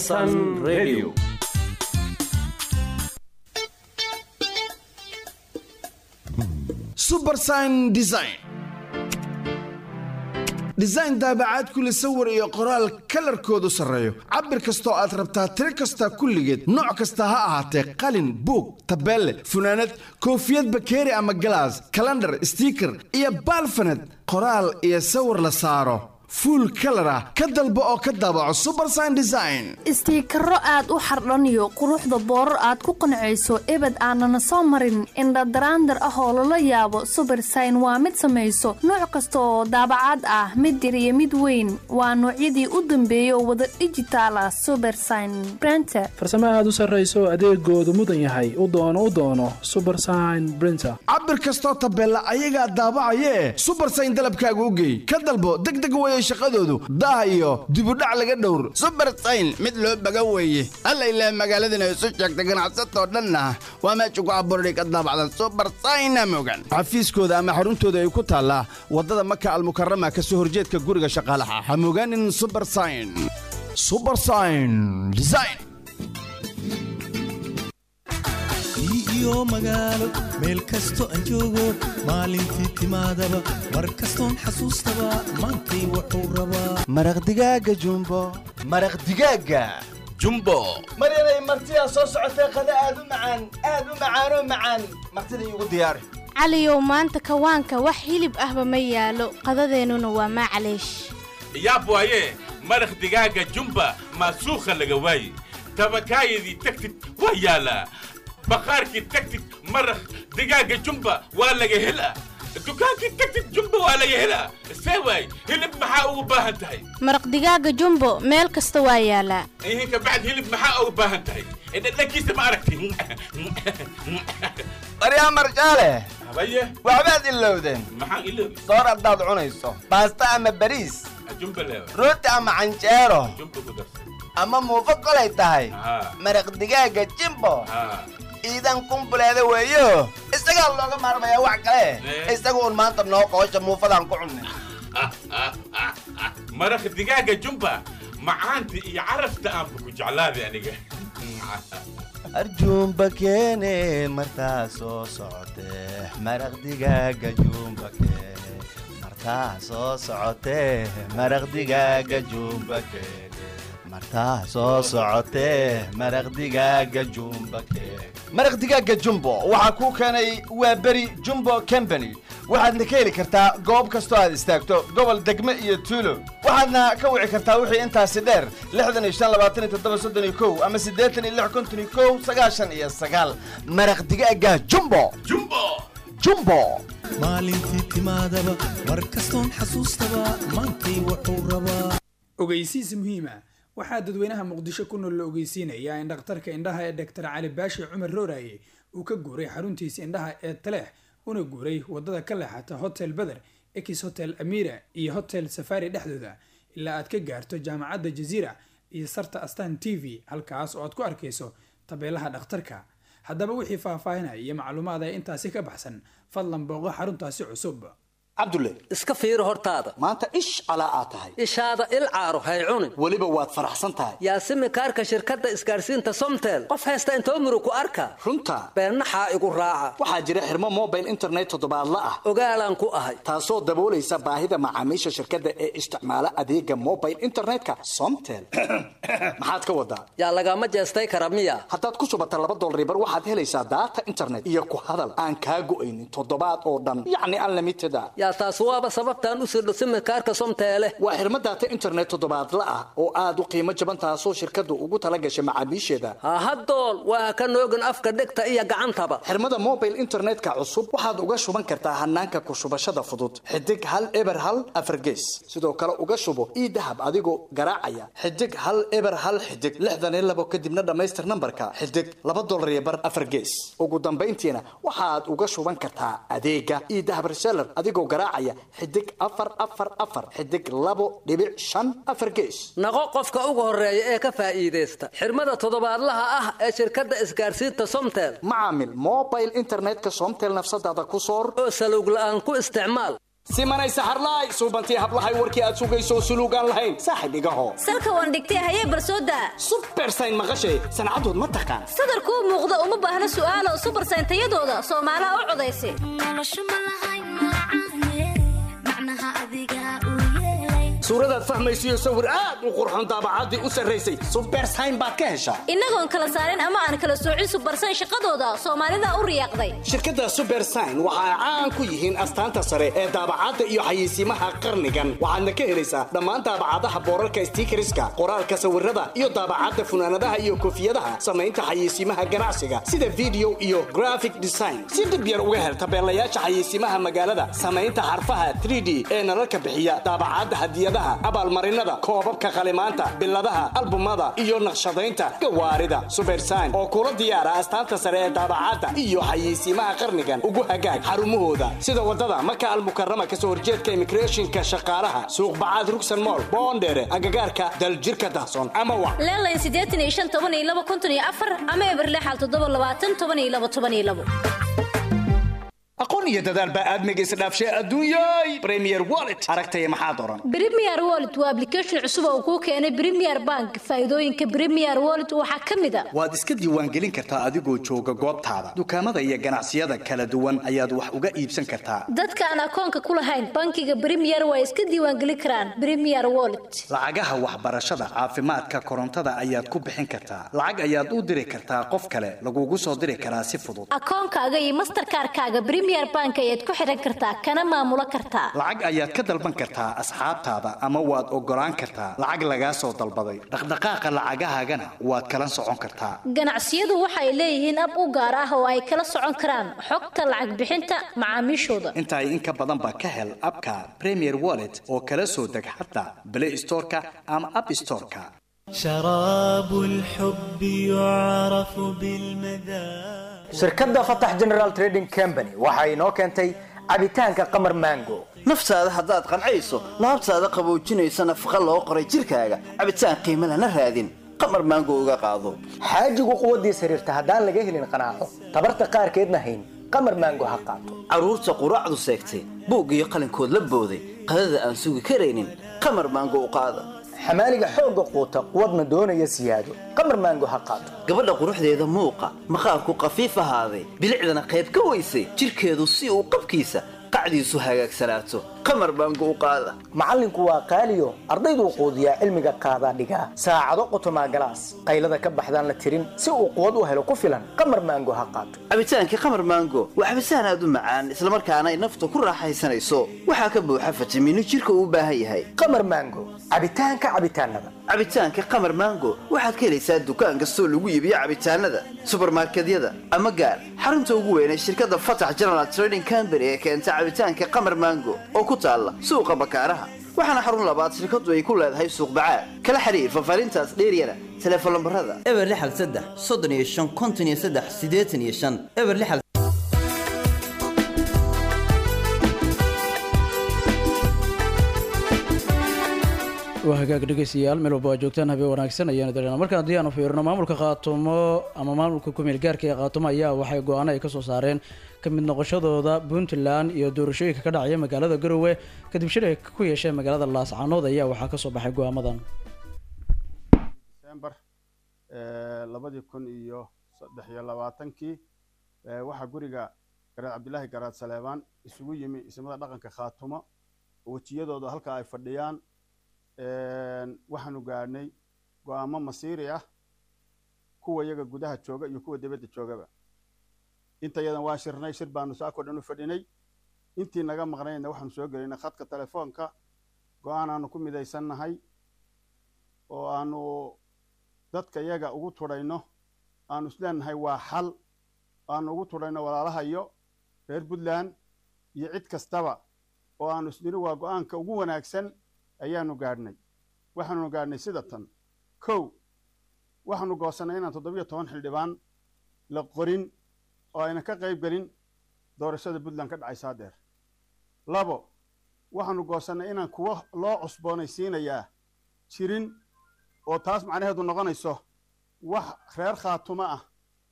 subersign design design daabacaad kule sawir iyo qoraal kalarkoodu sarreeyo cabir kastoo aad rabtaa tiro kasta kulligeed nooc kasta ha ahaatee qalin buug tabeelle funaanad koofiyad bakeeri ama galaas kalandhar stiiker iyo baalfaned qoraal iyo sawir la saaro fuul kalar ah ka dalbo oo ka daabaco subersign design
istiikaro aad u xardhaniyo quruxda boorar aad ku qancayso ebed aanana soo marin indhadaraandar ah oo lala yaabo subersign waa mid samayso nooc kasta oo daabacaad ah mid yar iyo mid weyn waa noocyadii u dambeeyay oo wada dhijitaal ah subersign brenter
farsamo aad u sarrayso adeegoodu mudan yahay u doono u doono subersign brinter
cabir kastoo tabeella ayagaa daabacayee subersign dalabkaaga u geey ka dalbo degdeg waya shaqadoodu daah iyo dibudhac laga dhowr
subersayn mid loo baga weeye alla ilaah magaaladana isu sheegta ganacsatoo dhanna waa meesha ku abuurday ka daabacdan subersayna mogan
xafiiskooda ama xaruntooda ay ku taallaa waddada maka almukarama ka soo horjeedka guriga shaqaalaha ha mogaanin subersayn subersayn design
iyo magaalo meel kasto aan joogo maalintii timaadaba mar kastoon xasuustaba maantay wuxuu rabaa
maraq digaaga jumbo maraq digaaga jumbo
maryanay martidaa soo socotee qada aad u macaan aad u macaanoo macaan martida iigu diyaari
caliyow maanta kawaanka wax hilib ahba ma yaalo qadadeennuna waa macaleesh
yaab waaye maraq digaaga jumba maasuukha laga waaye tabakaayadii tagtid waa yaalaa baqaarkii tagtid maraq digaaga jumba waa laga helaa dukaankii tagtid jumba waa laga helaa see waay hilib maxaa ugu baahan tahay
maraq digaaga jumbo meel kasta waa yaalaa
ihin kabacd hilib maxaa ugu baahan tahay dhadhankiisa ma aragti
baryaa marjaale
habaye
waxbaad ilowdeen
maxaan iloobi
soor haddaad cunayso baasta ama bariis
jumba leewa
rooti ama canjeero
jumba ku darsan
ama muufo kolay tahay
haa
maraq digaaga jimbo
haa
iidan kumbuleeda weeyo isagaa looga maarmayaa wax kale isaga uun maanta noo qoosha muufadaan ku cunnay
maraq digaaga jumba macaanta iyo carafta aanba ku jeclaaday aniga
arjuumba keene martaa soo socotee maraq digaaga juumba keene martaa soo socotee maraq digaaga juumba keene martaa soo socotee maraq digaaga jumba
maraq digaaga jumbo waxaa kuu keenay waa beri jumbo company waxaadna ka heli kartaa goob kastoo aad istaagto gobol degme iyo tuulo waxaadna ka wici kartaa wixii intaasi dheer lixdan iyo shan labaatan iyo toddoba soddon iyo kow ama siddeetan iyo lix konton iyo kow sagaashan iyo sagaal maraq digaaga jumbo
jumbo
jumbo
maalintii timaadaba mar kastoon xasuustaba maantay wuxuu rabaa
ogeysiis muhiima waxaa dadweynaha muqdisho ku nool la ogeysiinayaa in dhakhtarka indhaha ee doctor cali baashi cumar rooraye uu ka guuray xaruntiisa indhaha ee taleex una guuray wadada ka leexata hotel beder ex hotel amira iyo hotel safari dhexdooda ilaa aad ka gaarto jaamacadda jaziira iyo sarta astan t v halkaas oo aad ku arkayso tabeelaha dhakhtarka haddaba wixii faahfaahinaya iyo macluumaad ee intaasi ka baxsan fadlan booqo xaruntaasi cusub
cabdulle
iska fiiri hortaada
maanta ish calaa aad tahay
ishaada il caaro hay cunin
weliba waad faraxsan tahay
yaasimi kaarka shirkadda isgaarsiinta somtel qof haysta intoo muru ku arka
runta
beennaxaa igu raaca
waxaa jira xirmo mobile internet toddobaadla ah
ogaalaan ku ahay
taasoo daboolaysa baahida macaamiisha shirkadda ee isticmaala adeega mobile internetka somtel maxaad ka wadaa
yaa lagama jeestay kara miya
haddaad ku shubata laba dolaribar waxaad helaysaa daata internet iyo ku hadal aan kaa go'aynin toddobaad oo dhan yacni unlimited a
yaa taas waaba sababtaan u sirdho simikaarka somteele
waa xirmo daata internet toddobaadla ah oo aad u qiimo jaban taasoo shirkaddu ugu tala gashay macaamiisheeda
hahadool waa ka noogin afka dhegta iyo gacantaba
xirmada mobile internetka cusub waxaad uga shuban kartaa hanaanka ku shubashada fudud xidig hal eber hal afargees sidoo kale uga shubo ii dahab adigoo garaacaya xidig hal eber hal xidig lixdan iyo labo kadibna dhammaystir nambarka xidig laba dolar iyo bar afargees ugu dambayntiina waxaad uga shuban kartaa adeega ii dahab reseller adigoo garaacaya xidig afar afar afar xidig labo dhibic shan afar gees
naqo qofka ugu horeeya ee ka faa'iidaysta xirmada toddobaadlaha ah ee shirkadda isgaarsiinta somtel
macaamil mobile internetka somtel nafsadaada ku soor
oo salowg la'aan ku isticmaal
simanay saxarlaay suubantii hablahay warkii aad sugayso suluugaan lahayn saaxib igaho
salka waan dhigtay hayee barsooda
subersayn maqashay sancadood ma taqaan
sadarkuu muuqda uma baahna su'aalo subersayn tayadooda soomaalaha u codaysa
suuradaad fahmaysiyo sawir aad u qurxoon daabacaddii u sarraysay subersayn baad ka heshaa
innagoon kala saarin ama aan kala soocin subersayn shaqadooda soomaalida u riyaaqday
shirkadda subersayn waxa ay caan ku yihiin astaanta sare ee daabacadda iyo xayeysiimaha qarnigan waxaadna ka helaysaa dhammaan daabacadaha boorarka stiikariska qoraalka sawirada iyo daabacadda funaanadaha iyo koofiyadaha samaynta xayeysiimaha ganacsiga sida video iyo graphic design si dhib yar uga hel tabeelayaasha xayeysiimaha magaalada samaynta xarfaha 3d ee nalalka bixiya daabacadda hadiyada abaalmarinada koobabka qalimaanta biladaha albumada iyo naqshadaynta gawaarida subersayn oo kula diyaara astaanta sare ee daabacadda iyo xayeysiimaha qarnigan ugu hagaag xarumahooda sida wadada maka almukarama kasoo horjeedka imigreeshinka shaqaalaha suuqbacaad rugsan mool boondheere agagaarka daljirka dahson ama wa
leelayn siddeetan iyo shan toban iyo laba konton iyo afar ama eberlexal toddoba labaatan toban iyo laba toban iyo labo
aqoon iyo dadaal baa aadmiga isdhaafshay adduunyay premier wallet aragtaya maxaad oran
premier wallet waa application cusub oo kuu keenay premier bank faa'iidooyinka premier wallet waxaa ka mid a
waad iska diiwaangelin kartaa adigoo jooga goobtaada dukaamada iyo ganacsiyada kala duwan ayaad wax uga iibsan kartaa
dadka aan akoonka ku lahayn bankiga premier waa iska diiwaangelin karaan premier wallet
lacagaha waxbarashada caafimaadka korontada ayaad ku bixin kartaa lacag ayaad u diri kartaa qof kale lagugu soo diri karaa si fudud
akoonkaaga iyo masterkaarkaaga premier bank ayaad ku xiran kartaa kana maamulo kartaa
lacag ayaad ka dalban kartaa asxaabtaada ama waad ogolaan kartaa lacag lagaa soo dalbaday dhaqdhaqaaqa lacagahaagana waad kala socon kartaa
ganacsiyadu waxay leeyihiin ab u gaar ah oo ay kala socon karaan xogta lacag bixinta macaamiishooda
intaay in ka badanba ka hel abka premier wallet oo kala soo deg xataa play storeka ama app storeka
شراب الحب يعرف بالمذاق
shirkadda fatax general trading company waxa inoo keentay cabitaanka qamar mango
naftaada haddaad qancayso laabtaada qaboojinaysa nafaqa loo qoray jidhkaaga cabitaan qiimo lana raadin qamar maango uga qaado
xaajigu quwaddiis xiriirta haddaan laga helin qanaaco tabarta qaarkeedna hayn qamar mango ha qaato
carruurta quraacdu seegtay buug iyo qalinkood la booday qadada aan sugi karaynin qamar maango u qaada
xamaaliga xoogga quuta quwadna doonaya siyaado qamar maango ha qaato
gabadha quruxdeeda muuqa maqaarku qafiif ahaaday bilicdana qayb ka weysay jidhkeedu si uu qabkiisa qacdiisu hagaagsanaato qamar baango u qaada
macallinku waa qaaliyo ardayduu quudiyaa cilmiga qaadaa dhigaa saacado qotomaa galaas qaylada ka baxdaan la tirin si uu quwad u helo ku filan qamar maango ha qaato
cabitaankii qamar maango waa cabitaan aad u macaan islamarkaana ay nafta ku raaxaysanayso waxaa ka buuxa fitamiino jirka uu u baahan yahay
qamar maango cabitaanka cabitaanada
cabitaanka qamar maango waxaad ka helaysaa dukaan kastoo lagu iibiyo cabitaanada subarmarkedyada ama gaar xarunta ugu weyn ee shirkadda fatax general trading company ee keenta cabitaanka qamar maango oo ku taalla suuqa bakaaraha waxaana xarun labaad shirkaddu ay ku leedahay suuq bacaad kala xiriir fafaarintaas dheeryana teleefon lambarada
eber lixal saddex soddon iyo shan konton iyo saddex siddeetan iyo shan eber lixal
waa hagaag dhegeystayaal meel walba waa joogtaan habeen wanaagsan ayaanu dareena markaan haddii aanu fiirino maamulka khaatumo ama maamulka kumeel gaarka ee khaatumo ayaa waxay go-aano ay kasoo saareen ka mid noqoshadooda puntland iyo doorashooyinka ka dhacaya magaalada garowe kadib shir ay ku yeesheen magaalada laascanood ayaa waxaa kasoo baxay go-aamadan
december labadii kun iyo saddex iyo labaatankii waxaa guriga garaad cabdilaahi garaad saleebaan isugu yimi ismada dhaqanka khaatumo wejiyadooda halka ay fadhiyaan waxaanu gaadhnay go-aamo masiiri ah kuwa iyaga gudaha jooga iyo kuwa dibadda joogaba intayadan waan shirnay shir baanu saakoo dhan u fadhinay intii naga maqnayna waxaanu soo gelinay khadka telefoonka go-aan aanu ku midaysannahay oo aanu dadka iyaga ugu tudhayno aanu isleenahay waa xal aanu ugu tudhayno walaalahayo reer puntland iyo cid kastaba oo aanu isniri waa go-aanka ugu wanaagsan ayaanu gaadhnay waxaanu gaadhnay sida tan kow waxaanu goosannay inaan toddobiyo toban xildhibaan la qorin oo ayna ka qayb gelin doorashada puntland ka dhacaysa haddeer labo waxaanu goosannay inaan kuwo loo cusboonaysiinayaa jirin oo taas macnaheedu noqonayso wax reer khaatumo ah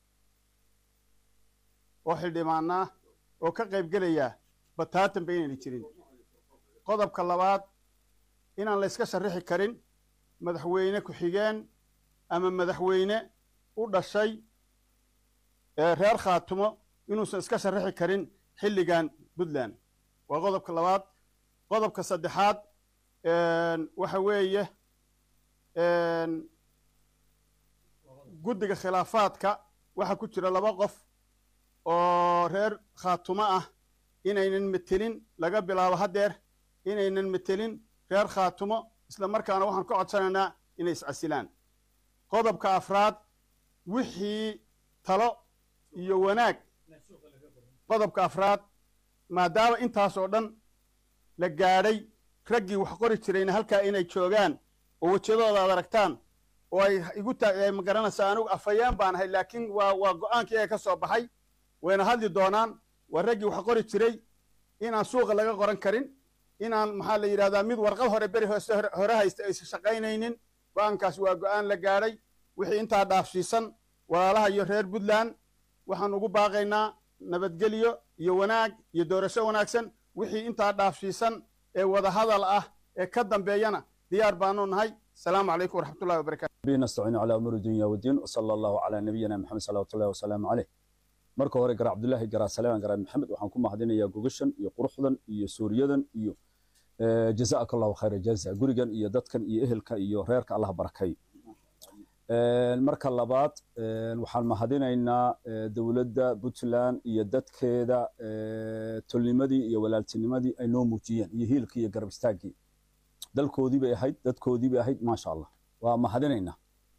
oo xildhibaanaa oo ka qayb gelaya bataatanba inayna jirin qodobka labaad inaan la yska sharrixi karin madaxweyne ku-xigeen ama madaxweyne u dhashay reer khaatumo inuusan iska sharrixi karin xilligan puntland waa qodobka labaad qodobka saddexaad waxa weeye guddiga khilaafaadka waxaa ku jira laba qof oo reer khaatumo ah inaynan metelin laga bilaabo haddeer inaynan metelin reer khaatumo isla markaana waxaan ka codsanaynaa inay iscasilaan qodobka afraad wixii talo iyo wanaag qodobka afraad maadaama intaas oo dhan la gaadhay raggii wax qori jirayna halkaa inay joogaan oo wejadooda aad aragtaan oo ay igu taa ma garanaysaa anigu afhayeen baan ahay laakiin waa waa go-aankii ee ka soo baxay wayna hadli doonaan waa raggii wax qori jiray inaan suuqa laga qoran karin inaan maxaa la yidhahdaa mid warqad hore beri hoose hore haysta aysan shaqaynaynin go-aankaas waa go-aan la gaadhay wixii intaa dhaafsiisan walaalaha iyo reer puntland waxaan ugu baaqaynaa nabadgelyo iyo wanaag iyo doorasho wanaagsan wixii intaa dhaafsiisan ee wadahadal ah ee ka dambeeyana diyaar baanu nahay asalaamu calaykum waraxmatullahi wabarakatu
به نستعين على أمور الدنيا والدين وصلى الله على نبينا محمد صلى الله وسلم عليه marka hore garaa cabdullaahi garaa saleeman garaa maxamed waxaan ku mahadinayaa gogashan iyo quruxdan iyo suuriyadan iyo jazaaka allahu khayra jaza gurigan iyo dadkan iyo ehelka iyo reerka allah barakay marka labaad waxaan mahadinaynaa dowladda puntland iyo dadkeeda tolnimadii iyo walaaltinimadii ay noo muujiyeen iyo hiilkii iyo garab istaaggii dalkoodii bay ahayd dadkoodii bay ahayd maasha allah waa mahadinaynaa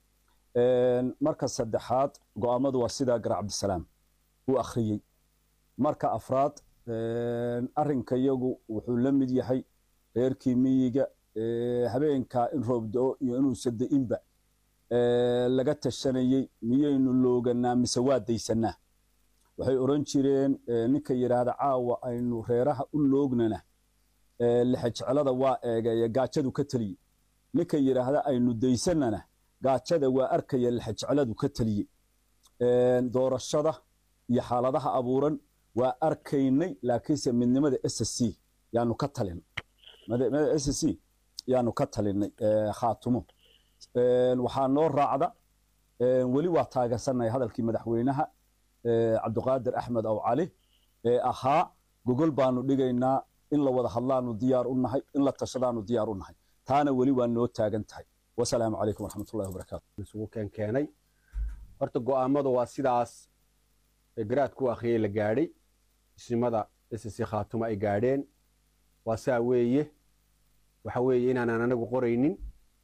marka saddexaad go'aamadu waa sidaa garaa cabdisalaam uu akhriyey marka afraad arrinka iyagu wuxuu la mid yahay reerkii miyiga habeenkaa in roob do-o iyo inuusan da-inba laga tashanayey miyaynu looganaa mise waa daysanaa waxay odhan jireen ninka yidhaahda caawa aynu reeraha u loognana lixejeclada waa eegaya gaajadu ka teliye ninka yidhaahda aynu daysanana gaajada waa arkaya lixejecladu ka teliye doorashada iyo xaaladaha abuuran waa arkaynay laakiinse midnimada s c yaanu ka talin midnimada s c yaanu ka talinay khaatumo waxaa noo raacda weli waa taageersanay hadalkii madaxweynaha cabdiqaadir axmed aw cali ee ahaa gogol baanu dhigaynaa in la wada hadlaanu diyaar u nahay in la tashadaanu diyaar u nahay taana weli waa noo taagan tahay wasalaamu calaykum waraxmatullahi wabarakaatu
isugu keenkeenay horta go'aamadu waa sidaas ee garaadku akhriyey la gaadhay isnimada ssc khaatumo ay gaadheen waa saa weeye waxa weeye inaanaan anagu qoraynin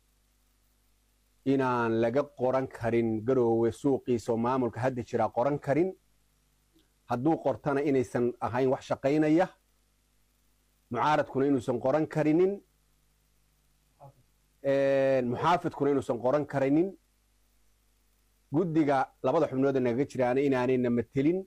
inaan laga qoran karin garoowe suuqiisa oo maamulka hadda jiraa qoran karin hadduu qortana inaysan ahayn wax shaqaynaya mucaaradkuna inuusan qoran karinin muxaafidkuna inuusan qoran karinin guddiga labada xubnooda nagaga jiraana inaanayna matelin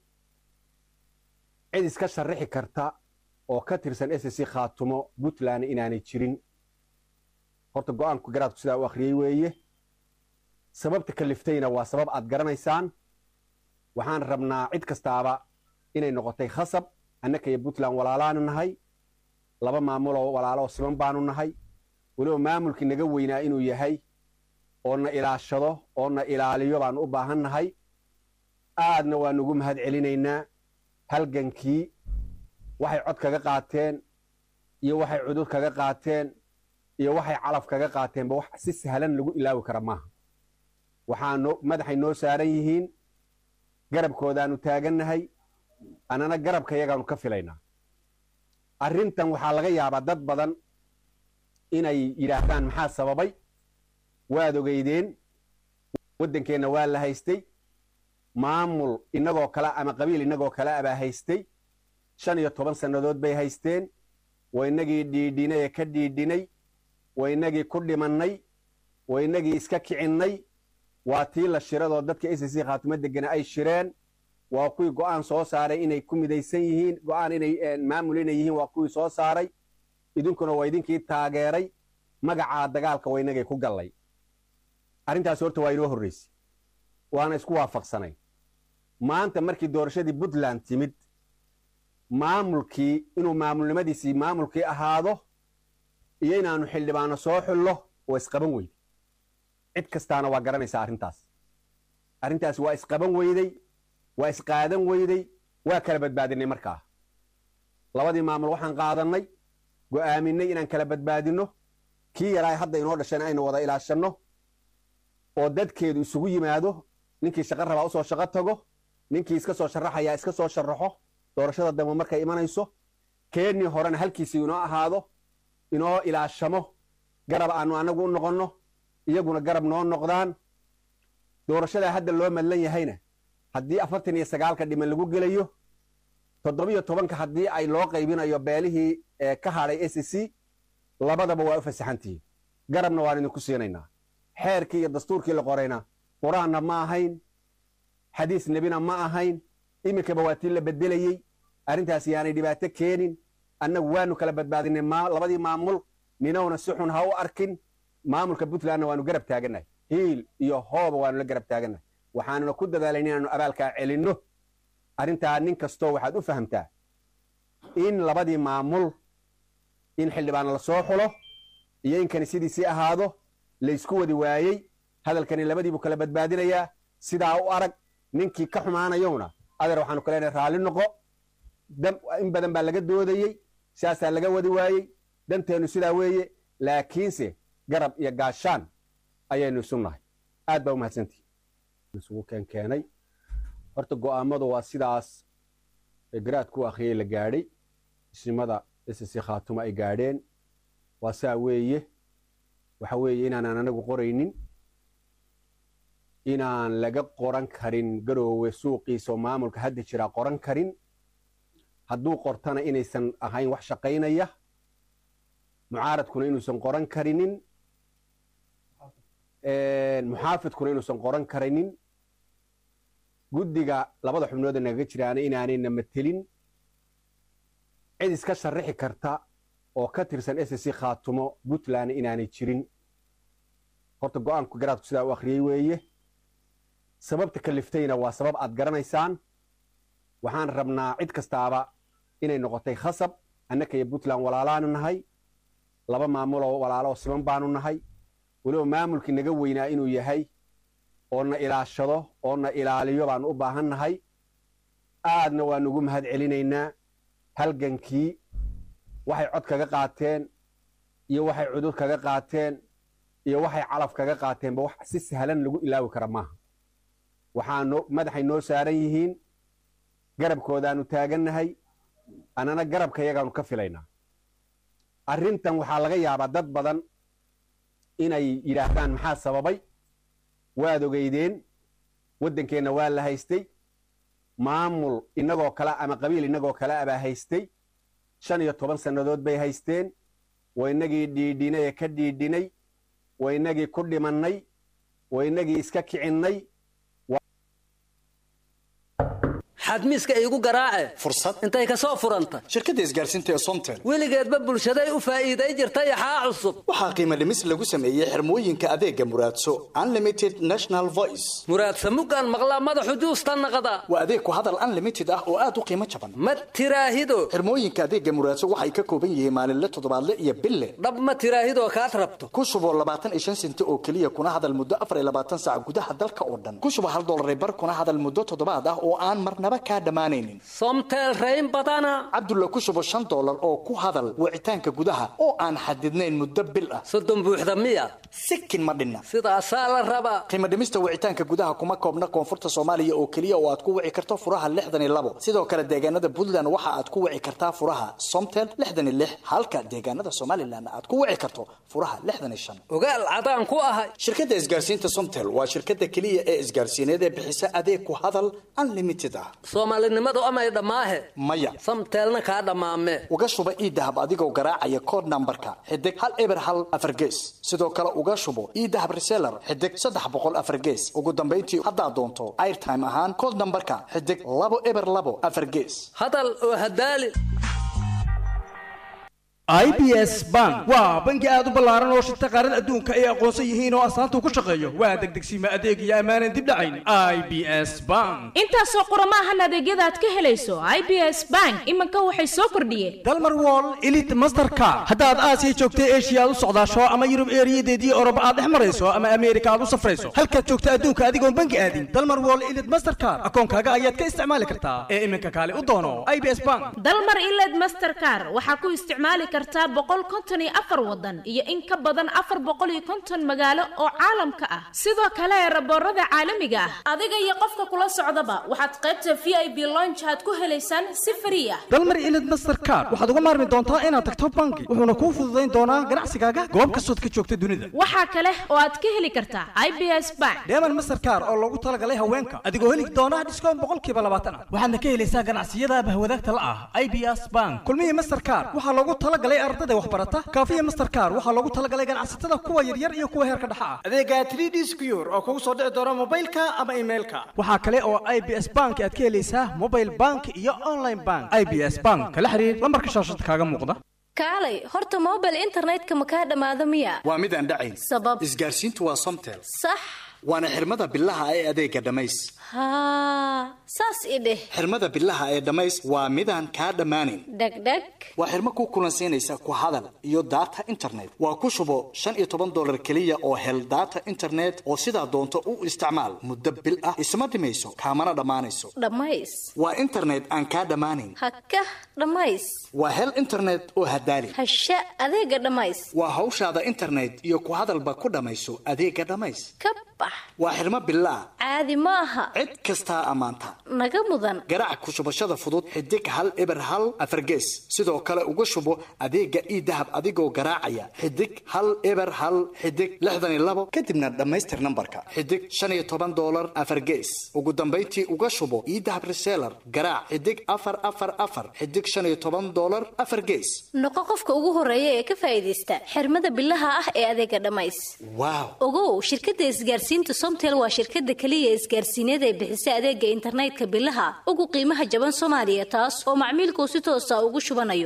cid iska sharixi karta oo ka tirsan ssc khaatumo puntland inaanay jirin horta go'aanku garaadku sidaa u akhriyey weeye sababta kaliftayna waa sabab aad garanaysaan waxaan rabnaa cid kastaaba inay noqotay khasab annaka iyo puntland walaalaanu nahay laba maamuloo walaalo oo siman baanu nahay weliba maamulkii naga weynaa inuu yahay oo na ilaashado oo na ilaaliyo baanu u baahan nahay aadna waa nugu mahad celinaynaa halgankii waxay cod kaga qaateen iyo waxay cudur kaga qaateen iyo waxay calaf kaga qaateenba wax si sahlan lagu ilaawi kara maaha waxaa noo madaxay noo saaran yihiin garabkoodaanu taagannahay annana garabka yagaanu ka filaynaa arrintan waxaa laga yaabaa dad badan inay yidhaahdaan maxaa sababay waad ogeydeen waddankeenna waa la haystay maamul innagoo kale ama qabiil innagoo kale abaa haystay shan iyo toban sannadood bay haysteen waa innagii dhiidhinay ee ka dhiidhinay waa innagii ku dhimannay waa innagii iska kicinnay waa tii la shiradoo dadka ssc khaatimo degana ay shireen waa kuwii go'aan soo saaray inay ku midaysan yihiin go'aan inay maamul inay yihiin waa kuwii soo saaray idinkuna waa idinkii taageeray magacaa dagaalka waa innagay ku gallay arrintaasi horta waa inoo horraysay waana isku waafaqsanay maanta markii doorashadii puntland timid maamulkii inuu maamulnimadiisii maamulkii ahaado iyo inaannu xildhibaano soo xullo oo isqaban weyday cid kastaana waa garanaysaa arrintaas arrintaas waa isqaban weyday waa isqaadan weyday waa kala badbaadinay markaa labadii maamul waxaan qaadannay go'aaminay inaan kala badbaadinno kii yaraa hadda inoo dhashayna aynu wada ilaashanno oo dadkeedu isugu yimaado ninkii shaqo rabaa usoo shaqo tago ninkii iska soo sharaxayaa iska soo sharaxo doorashada dambe markay imanayso keennii horena halkiisii inoo ahaado inoo ilaashamo garab aanu annagu u noqonno iyaguna garab noo noqdaan doorashadaa hadda loo madlan yahayna haddii afartan iyo sagaalka dhiman lagu gelayo toddobiyo tobanka haddii ay loo qaybinayo beelihii ka hadhay s c labadaba waa u fasaxantihiin garabna waan idinku siinaynaa xeerkii iyo dastuurkii la qorayna qur-aanna ma ahayn xadiis nebina ma ahayn iminkaba waa tii la bedelayey arrintaas yaanay dhibaato keenin annagu waanu kala badbaadinay labadii maamul ninowna si xun ha u arkin maamulka puntlandna waanu garab taagannahay hiil iyo hooba waanu la garab taagannahay waxaanuna ku dadaalayna inaanu abaalkaa celinno arrintaa nin kastoo waxaad u fahamtaa in labadii maamul in xildhibaano la soo xulo iyo in kanisidiisii ahaado laysku wadi waayey hadalkani labadiibuu kala badbaadinayaa sidaa u arag ninkii ka xumaanayowna adeer waxaanu ka leenahay raalli noqo in badan baa laga doodayey siyaasaa laga wadi waayey danteennu sidaa weeye laakiinse garab iyo gaashaan ayaynu isu nahay aad baa u mahadsantihi isugu keenkeenay horta go'aamadu waa sidaas ee garaadku akhriyey la gaadhay isnimada ssc khaatumo ay gaadheen waa saa weeye waxa weeye inaanaan anagu qoraynin inaan laga qoran karin garoowe suuqiisa oo maamulka hadda jiraa qoran karin hadduu qortana inaysan ahayn wax shaqaynaya mucaaradkuna inuusan qoran karinin muxaafidkuna inuusan qoran karinin guddiga labada xubnooda nagaga jiraana inaanayna matelin cid iska sharixi karta oo ka tirsan ssc khaatumo puntland inaanay jirin horta go'aanku garaadku sidaa u akhriyey weeye sababta kaliftayna waa sabab aad garanaysaan waxaan rabnaa cid kastaaba inay noqotay khasab annaka iyo puntland walaalaanu nahay laba maamuloo walaalo oo siman baanu nahay weliba maamulkii naga weynaa inuu yahay oo na ilaashado oo na ilaaliyo baanu u baahan nahay aadna waa nugu mahad celinaynaa halgankii waxay cod kaga qaateen iyo waxay cudud kaga qaateen iyo waxay calaf kaga qaateenba wax si sahlan lagu ilaawi kara maaha waxaa noo madaxay noo saaran yihiin garabkoodaanu taagannahay annana garabka yagaanu ka filaynaa arrintan waxaa laga yaabaa dad badan inay yidhaahdaan maxaa sababay waad ogeydeen waddankeenna waa la haystay maamul innagoo kale ama qabiil innagoo kale abaa haystay shan iyo toban sannadood bay haysteen waa innagii dhiidhinay ee ka dhiidhinay waa innagii ku dhimannay waa innagii iska kicinnay
xadmiiska iigu garaace
fursad
intay ka soo furanta
shirkadda isgaarsiinta ee somtel
weligeedba bulshaday u faa'iiday jirtay axaa cusub
waxaa qiimo dhimis lagu sameeyey xirmooyinka adeega muraadso unlimited national voice
muraadsa muggaan maqlaa madaxu juusta naqda
waa adeeg ku hadal unlimited ah oo aad u qiimo jaban
ma tiraahido
xirmooyinka adeega muraadso waxay ka kooban yihiin maalinle toddobaadle iyo bille
dhab ma tiraahidoo kaad rabto
ku shuboo labaatan iyo shan senti oo keliya kuna hadal muddo afar iyo labaatan saac gudaha dalka oo dhan ku shubo hal dollar bar kuna hadal muddo toddobaad ah oo aan marnaba kaa dhammaanaynin
somtel rayn badana
cabdulla ku shubo shan dollar oo ku hadal wicitaanka gudaha oo aan xadidnayn muddo bil ah
soddon buuxda miya
sikin ma dhinna
sidaasaa la rabaa
qiimo dhimista wicitaanka gudaha kuma koobna koonfurta soomaaliya oo keliya oo aad ku wici karto furaha lixdan iyo labo sidoo kale deegaanada puntland waxa aad ku wici kartaa furaha somtel lixdan iyo lix halka deegaanada somalilan aad ku wici karto furaha lixdan iyo shan
ogaal cadaan ku ahay
shirkadda isgaarsiinta somtel waa shirkadda keliya ee isgaarsiineed ee bixisa adeeg ku hadal unlimited ah
soomaalinimadu amay dhammaahe
maya
samteelna kaa dhammaame
uga shuba iidahab adigoo garaacaya kood nambarka xidig hal eber hal afar gees sidoo kale uga shubo iidahab reseller xidig saddex boqol afar gees ugu dambayntii haddaad doonto airtime ahaan kood nambarka xidig labo eber labo afar gees
hadal oo hadaali
i b s bank waa bangi aad u ballaaran oo shirta qaarada adduunka ay aqoonsan yihiin oo astaanta ku shaqeeyo waa degdegsiima adeeg iyo ammaanan dib dhacayn i b s bank
intaasoo qurama ahan adeegyada aad ka helayso i b s bank iminka waxay soo kordhiyeen
dalmar wall elite mastercard haddaad aasiya joogta eshiya aad u socdaasho ama yurub eeriyadeedii oroba aad dhex marayso ama ameerika aad u safrayso halkaad joogta adduunka adigoon bangi aadin dalmar wall elite mastercard akoonkaaga ayaad ka isticmaali kartaa ee iminka kaale u doono i b s bank
dalmar iled mastercar waxaa ku isticmaali kartaa boqol konton iyo afar wadan iyo in ka badan afar boqol iyo konton magaalo oo caalamka ah sidoo kale raboorada caalamiga ah adiga iyo qofka kula socdaba waxaad qaybta v i b lonch aad ku helaysaan si frii ah
dalmar ilid mastercard waxaad uga maarmi doontaa inaad tagto bangi wuxuuna kuu fududayn doonaa ganacsigaaga goob kastood ka joogta dunida
waxaa kale oo aad ka heli kartaa i b s bank
deeman mastercard oo loogu talagalay haweenka adigoo heli doona dhiskoon boqolkiiba labaatan ah waxaadna ka helaysaa ganacsiyada bahwadaagta la ah i b s bank kulmihii mastercard waxaa loogu talagalay ardada waxbarata kaafiya mastercard waxaa loogu talagalay ganacsatada kuwa yaryar iyo kuwa heerka dhexa ah adeega 3d secure oo kugu soo dhici doona mobilka ama emailka waxaa kale oo i b s bank aad ka helaysaa mobile bank iyo online bank i b s bank kala xiriir lambarka shaashada kaaga muuqda
kaalay horta mobile internetka ma kaa dhammaado miya
waa mid aan dhacayn
sabab
isgaarsiintu waa somtel
sax
waana xirmada bilaha ee adeega dhammays
haa saas i dheh
xirmada bilaha ee dhammays waa midaan kaa dhammaanayn
dhegdheg
waa xirmo ku kulansiinaysa ku hadal iyo data internet waa ku shubo shan iyo toban dollar keliya oo hel data internet oo sidaa doonto u isticmaal muddo bil ah isma dhimayso kaamana dhammaanayso
dhammays
waa internet aan kaa dhammaanayn
haka dhammays
waa hel internet oo hadaali
hasha adeega dhammays
waa hawshaada internet iyo ku hadalba ku dhammayso adeega dhammays
ka bax
waa xirmo bilaah
caadi ma aha
cid kastaa ammaanta
naga mudan
garaac ku shubashada fudud xidig hal eber hal afargees sidoo kale uga shubo adeega ii dahab adigoo garaacaya xidig hal eber hal xidig lixdan iyo labo kadibna dhammaystir nambarka xidig shan iyo toban dollar afargees ugu dambayntii uga shubo ii dahab reseller garaac xidig afar afar afar xidig shan iyo toban dollar afar gees
noqo qofka ugu horeeya ee ka faa'iidaysta xirmada bilaha ah ee adeega dhammays
waaw
ogow shirkadda isgaarsiinta somtel waa shirkadda keliya isgaarsiineed ee bixisa adeega internetka bilaha ugu qiimaha jaban soomaaliya taas oo macmiilkuu si toosa ugu shubanayo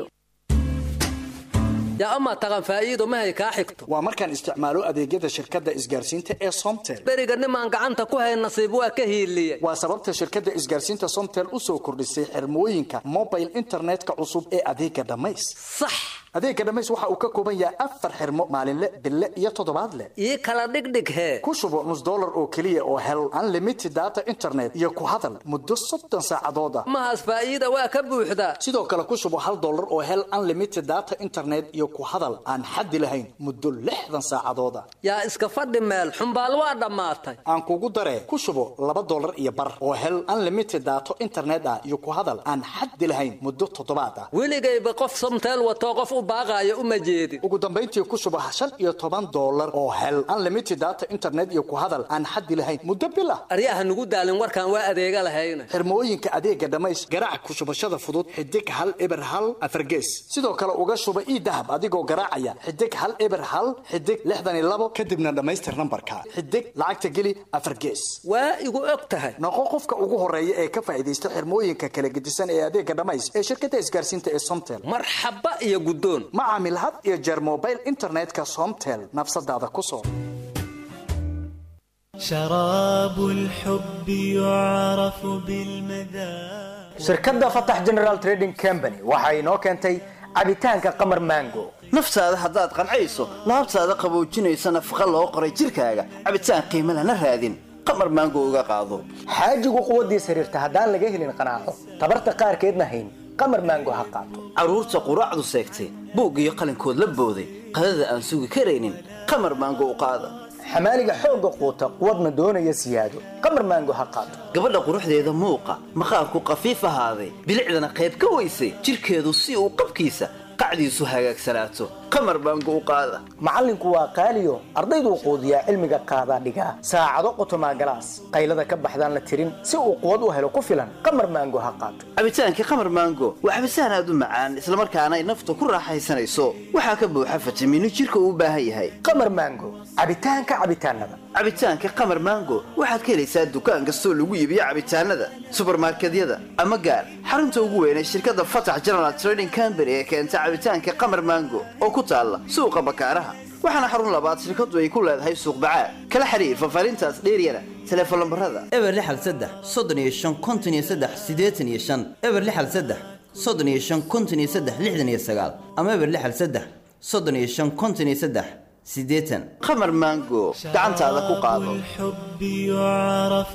yaa amaa taqan faa'iido mahay kaa xigto
waa markaan isticmaalo adeegyada shirkadda isgaarsiinta ee somtel
beriga nimaan gacanta ku hayn nasiib waa ka hiiliye
waa sababta shirkadda isgaarsiinta somtel u soo kordhisay xirmooyinka mobile internetka cusub ee adeega dhammays
sax
adeega dhammays waxa uu ka kooban yahay afar xirmo maalinle bille iyo toddobaadle
ii kala dhigdhig hee
ku shubo nus dollar oo keliya oo hel unlimited data internet iyo ku hadal muddo soddon saacadood ah
mahaas faa'iida waa ka buuxda
sidoo kale ku shubo hal dollar oo hel unlimited data internet iyo ku hadal aan xaddi lahayn muddo lixdan saacadood ah
yaa iska fadhi meel xumbaal waa dhammaatay
aan kugu daree ku shubo laba dollar iyo bar oo hel unlimited data internet ah iyo ku hadal aan xaddi lahayn muddo toddobaad ah
weligayba qof somteel watoo qof u baaqaayo uma jeedin
ugu dambayntii ku shubo shan iyo toban dollar oo hel unlimited data internet iyo ku hadal aan xaddi lahayn muddo bil ah
aryaha nugu daalin warkaan waa adeega lahayna
xirmooyinka adeega dhammays garaac ku shubashada fudud xidig hal eber hal afargees sidoo kale uga shuba ii dahab adigoo garaacaya xidig hal eber hal xidig lixdan iyo labo kadibna dhammaystir nambarka xidig lacagta geli afargees
waa igu og tahay
noqo qofka ugu horeeya ee ka faa'iidaysta xirmooyinka kala gedisan ee adeega dhammays ee shirkadda isgaarsiinta ee somtel
marxaba iyo guddoon
ma caamil had iyo jeer mobile internetka somtel nafsadaada ku soo
شراب الحب يعرف بالمذاق
shirkadda fatax general trading company waxa inoo keentay cabitaanka qamar mango
naftaada haddaad qancayso laabtaada qaboojinaysa nafaqa loo qoray jirkaaga cabitaan qiimo lana raadin qamar maango uga qaado
xaajigu quwaddiis xiriirta haddaan laga helin qanaaco tabarta qaarkeedna hayn qamar mango ha qaato
carruurta quraacdu seegtay buug iyo qalinkood la booday qadada aan sugi karaynin qamar maango u qaada
xamaaliga xoogga quuta quwadna doonaya siyaado qamar maango ha qaato
gabadha quruxdeeda muuqa maqaarku qafiif ahaaday bilicdana qayb ka weysay jirkeedu si uu qabkiisa qacdiisu hagaagsanaato qamar baango u qaada
macallinku waa qaaliyo ardayduu quudiyaa cilmiga qaadaa dhigaa saacado qotomaa galaas qaylada ka baxdaan la tirin si uu quwad u helo ku filan qamar maango ha qaato
cabitaankii qamar maango waa cabitaan aad u macaan islamarkaana ay nafta ku raaxaysanayso waxaa ka buuxa fitamiino jirka uu u baahan yahay
qamar maango cabitaanka cabitaanada
cabitaanka qamar maango waxaad ka helaysaa dukaan kastoo lagu iibiyo cabitaanada subarmarkedyada ama gaar xarunta ugu weyn ee shirkadda fatax general trading company ee keenta cabitaanka qamar maango oo ku taalla suuqa bakaaraha waxaana xarun labaad shirkadu ay ku leedahay suuq bacaad kala xiriir fafaarintaas dheeryana teleefon lambarada
eber lixal saddex soddon iyo shan konton iyo saddex siddeetan iyo shan eber lixal saddex soddon iyo shan konton iyo saddex lixdan iyo sagaal ama eber lixal saddex soddon iyo shan konton iyo saddex siddeetan
qamar maango gacantaada ku qaado
الحب يعرف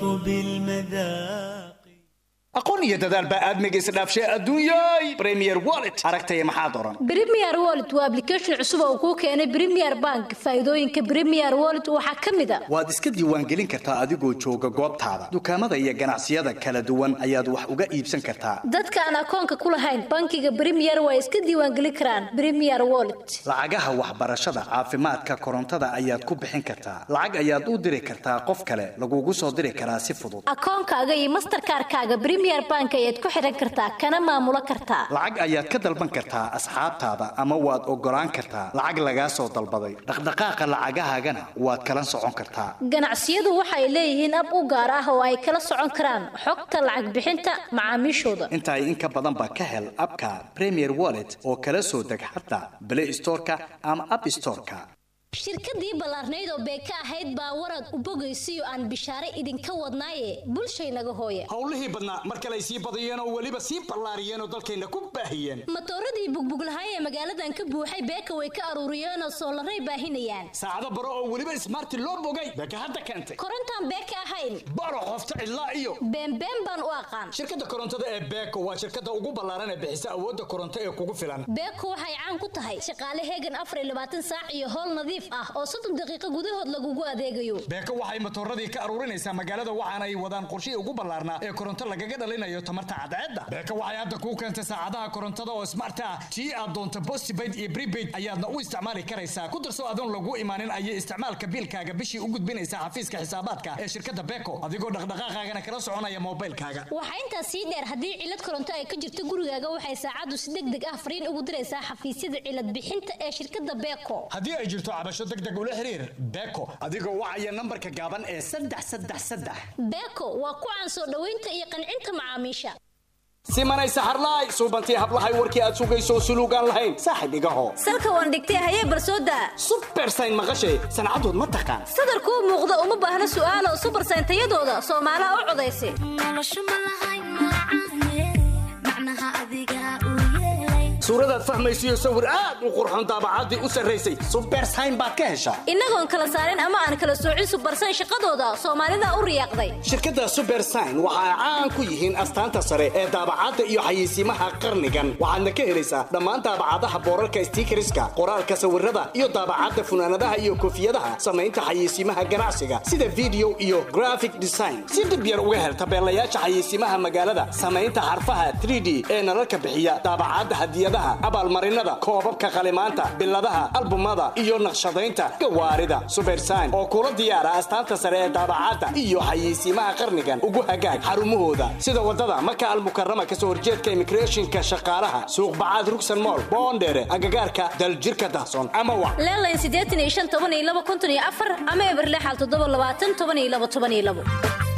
بالمذاق
aqoon iyo dadaal baa aadmiga isdhaafshay adduunyay premier wallet aragtaya maxaad oran
Premier Wallet waa application cusub oo kuu keenay Premier Bank. Faa'iidooyinka Premier Wallet waxaa ka mid ah
waad iska diiwaangelin kartaa adigoo jooga goobtaada dukaamada iyo ganacsiyada kala duwan ayaad wax uga iibsan kartaa
dadka aan akoonka ku lahayn bankiga Premier waa iska diiwaangelin karaan Premier Wallet.
lacagaha waxbarashada caafimaadka korontada ayaad ku bixin kartaa lacag ayaad u diri kartaa qof kale lagugu soo diri karaa si fudud
Akoonkaaga iyo Mastercard-kaaga Premier Bank ayaad ku xiran kartaa kana maamulo kartaa.
lacag ayaad ka dalban kartaa asxaabtaada ama waad ogolaan kartaa lacag lagaa soo dalbaday dhaqdhaqaaqa lacagahaagana waad kala socon kartaa
Ganacsiyadu waxay leeyihiin ab u gaar ah oo ay kala socon karaan xogta lacag bixinta macaamiishooda.
inta ay in ka badan ba ka hel abka premier wallet oo kala soo deg xataa play storeka ama app storeka
shirkadii ballaarnayd oo beeka ahayd baa warad u bogaysiyo aan bishaare idinka wadnaaye bulshaynaga hooya
howlihii badnaa mar kale ay sii badiyeen oo weliba sii ballaariyeen oo dalkayna ku baahiyeen
matooradii bugbuglahay ee magaaladan ka buuxay beeka way ka aruuriyeen oo soolaray baahinayaan
saacado baro oo weliba ismaarti loo bogay beeka hadda keentay
korontaan beeka ahayn
baro qofta cidlaa iyo
beenbeen baan u aqaan
shirkadda korontada ee beeko waa shirkadda ugu ballaaran ee bixisa awoodda koronto ee kugu filan
beeko waxay caan ku tahay shaqaale heegan afar iyo labaatan saac iyo howl nadiif ah oo soddon daqiiqo gudahood lagugu adeegayo
beeko waxay matooradii ka aruurinaysaa magaalada waxaana ay wadaan qorshihii ugu ballaarnaa ee koronto lagaga dhalinayo tamarta cadceedda beeko waxay hadda kuu keentay saacadaha korontada oo smart ah tii aad doonto postpaid iyo prepaid ayaadna u isticmaali karaysaa ku darso adoon lagu imaanin ayay isticmaalka biilkaaga bishii u gudbinaysaa xafiiska xisaabaadka ee shirkadda beeko adigoo dhaqdhaqaaqaagana kala soconaya moobilkaaga
waxaa intaas sii dheer haddii cilad koronto ay ka jirto gurigaaga waxay saacaddu si deg deg ah fariin ugu diraysaa xafiisyada cilad bixinta ee shirkadda beeko
haddii ay jirto cabasho deg deg ula xiriir beeko adigoo wacaya nambarka gaaban ee saddex saddex saddex
beeko waa ku caan soo dhoweynta iyo qancinta macaamiisha
simanay saxarlaay suubantii hablahay warkii aad sugayso suluugaan lahayn saaxib igaho
salka waan dhigtay hayee barsooda
subersayn maqashay sancadood ma taqaan
sadarkuu muuqda uma baahna su'aalo subersayn tayadooda soomaalaha u codaysa
suuradaad fahmaysiyo sawir aad u qurxoon daabacaddii u sarraysay subersayn baad ka heshaa
innagoon kala saarin ama aan kala soocin subarsan shaqadooda soomaalida u riyaaqday
shirkadda subersign waxa ay caan ku yihiin astaanta sare ee daabacadda iyo xayeysiimaha qarnigan waxaadna ka helaysaa dhammaan daabacadaha boorarka stiikariska qoraalka sawirada iyo daabacadda funaanadaha iyo koofiyadaha samaynta xayeysiimaha ganacsiga sida video iyo graphic design si dhib yar uga hel tabeelayaasha xayeysiimaha magaalada samaynta xarfaha 3d ee nalalka bixiya daabacadda hadiyadaha abaalmarinada koobabka qalimaanta biladaha albumada iyo naqshadaynta gawaarida subersign oo kula diyaara astaanta sare ee daabacadda iyo xayeysiimaha qarnigan ugu hagaag xarumahooda sida wadada maka almukarama kasoo horjeedka immigrationka shaqaalaha suuq bacaad rugsan mool boondheere agagaarka daljirka dahsoon ama wa
leelayn siddeetan iyo shan toban iyo laba kuntan iyo afar ama eberle xal toddoba labaatan toban iyo laba toban iyo labo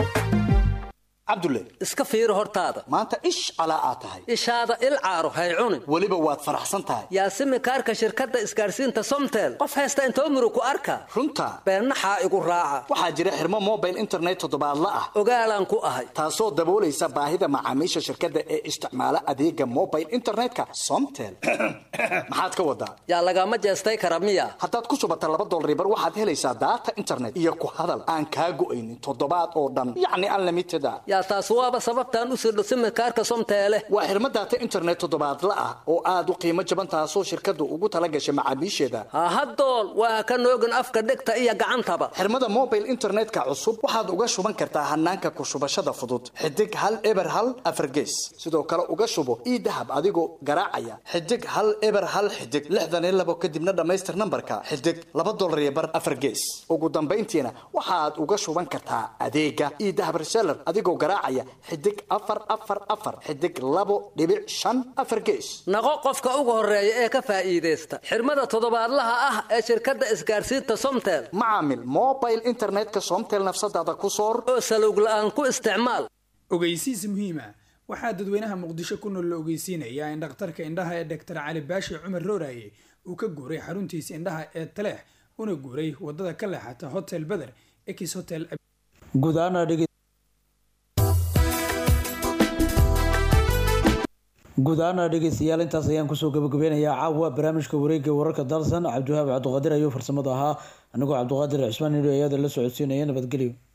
cabdulle
iska fiiri hortaada
maanta ish calaa aad tahay
ishaada il caaro hay cunin
weliba waad faraxsan tahay
yaasimi kaarka shirkadda isgaarsiinta somtel qof haysta inta umru ku arka
runta
beennaxaa igu raaca
waxaa jira xirmo mobile internet toddobaadla ah
ogaalaan ku ahay
taasoo daboolaysa baahida macaamiisha shirkadda ee isticmaala adeega mobile internetka somtel maxaad ka wadaa
yaa lagama jeestay kara miya
haddaad ku shubata laba dolaribar waxaad helaysaa daata internet iyo ku hadal aan kaa go'aynin toddobaad oo dhan yacni unlimited a
yaa taas waaba sababtaan u sirdho simikaarka somteele
waa xirmo daata internet toddobaadla ah oo aad u qiimo jaban taasoo shirkaddu ugu tala gashay macaamiisheeda
hahadool waa ka noogin afka dhegta iyo gacantaba
xirmada mobile internetka cusub waxaad uga shuban kartaa hanaanka ku shubashada fudud xidig hal eber hal afargees sidoo kale uga shubo ii dahab adigoo garaacaya xidig hal eber hal xidig lixdan iyo labo kadibna dhammaystir nambarka xidig laba dolar iyo bar afargees ugu dambayntiina waxaad uga shuban kartaa adeega ii dahab reseller adigoo garaacaya xidig afar afar afar xidig labo dhibic shan afar gees
naqo qofka ugu horeeya ee ka faa'iidaysta xirmada toddobaadlaha ah ee shirkadda isgaarsiinta somtel
macaamil mobile internetka somtel nafsadaada ku soor
oo salowg la'aan ku isticmaal
ogeysiis muhiima waxaa dadweynaha muqdisho ku nool la ogeysiinayaa in dhakhtarka indhaha ee doctor cali baashi cumar rooraye uu ka guuray xaruntiisa indhaha ee taleex una guuray wadada ka leexata hotel beder ex hotel
guud ahaan guud ahaana dhegeystayaal intaas ayaan kusoo gabagabeynayaa caawa barnaamijka wareega wararka dalsan cabdiwahaab cabdiqaadir ayuu farsamada ahaa anigoo cabdiqaadir cismaan nidho ayaada la socodsiinaya nabadgelyo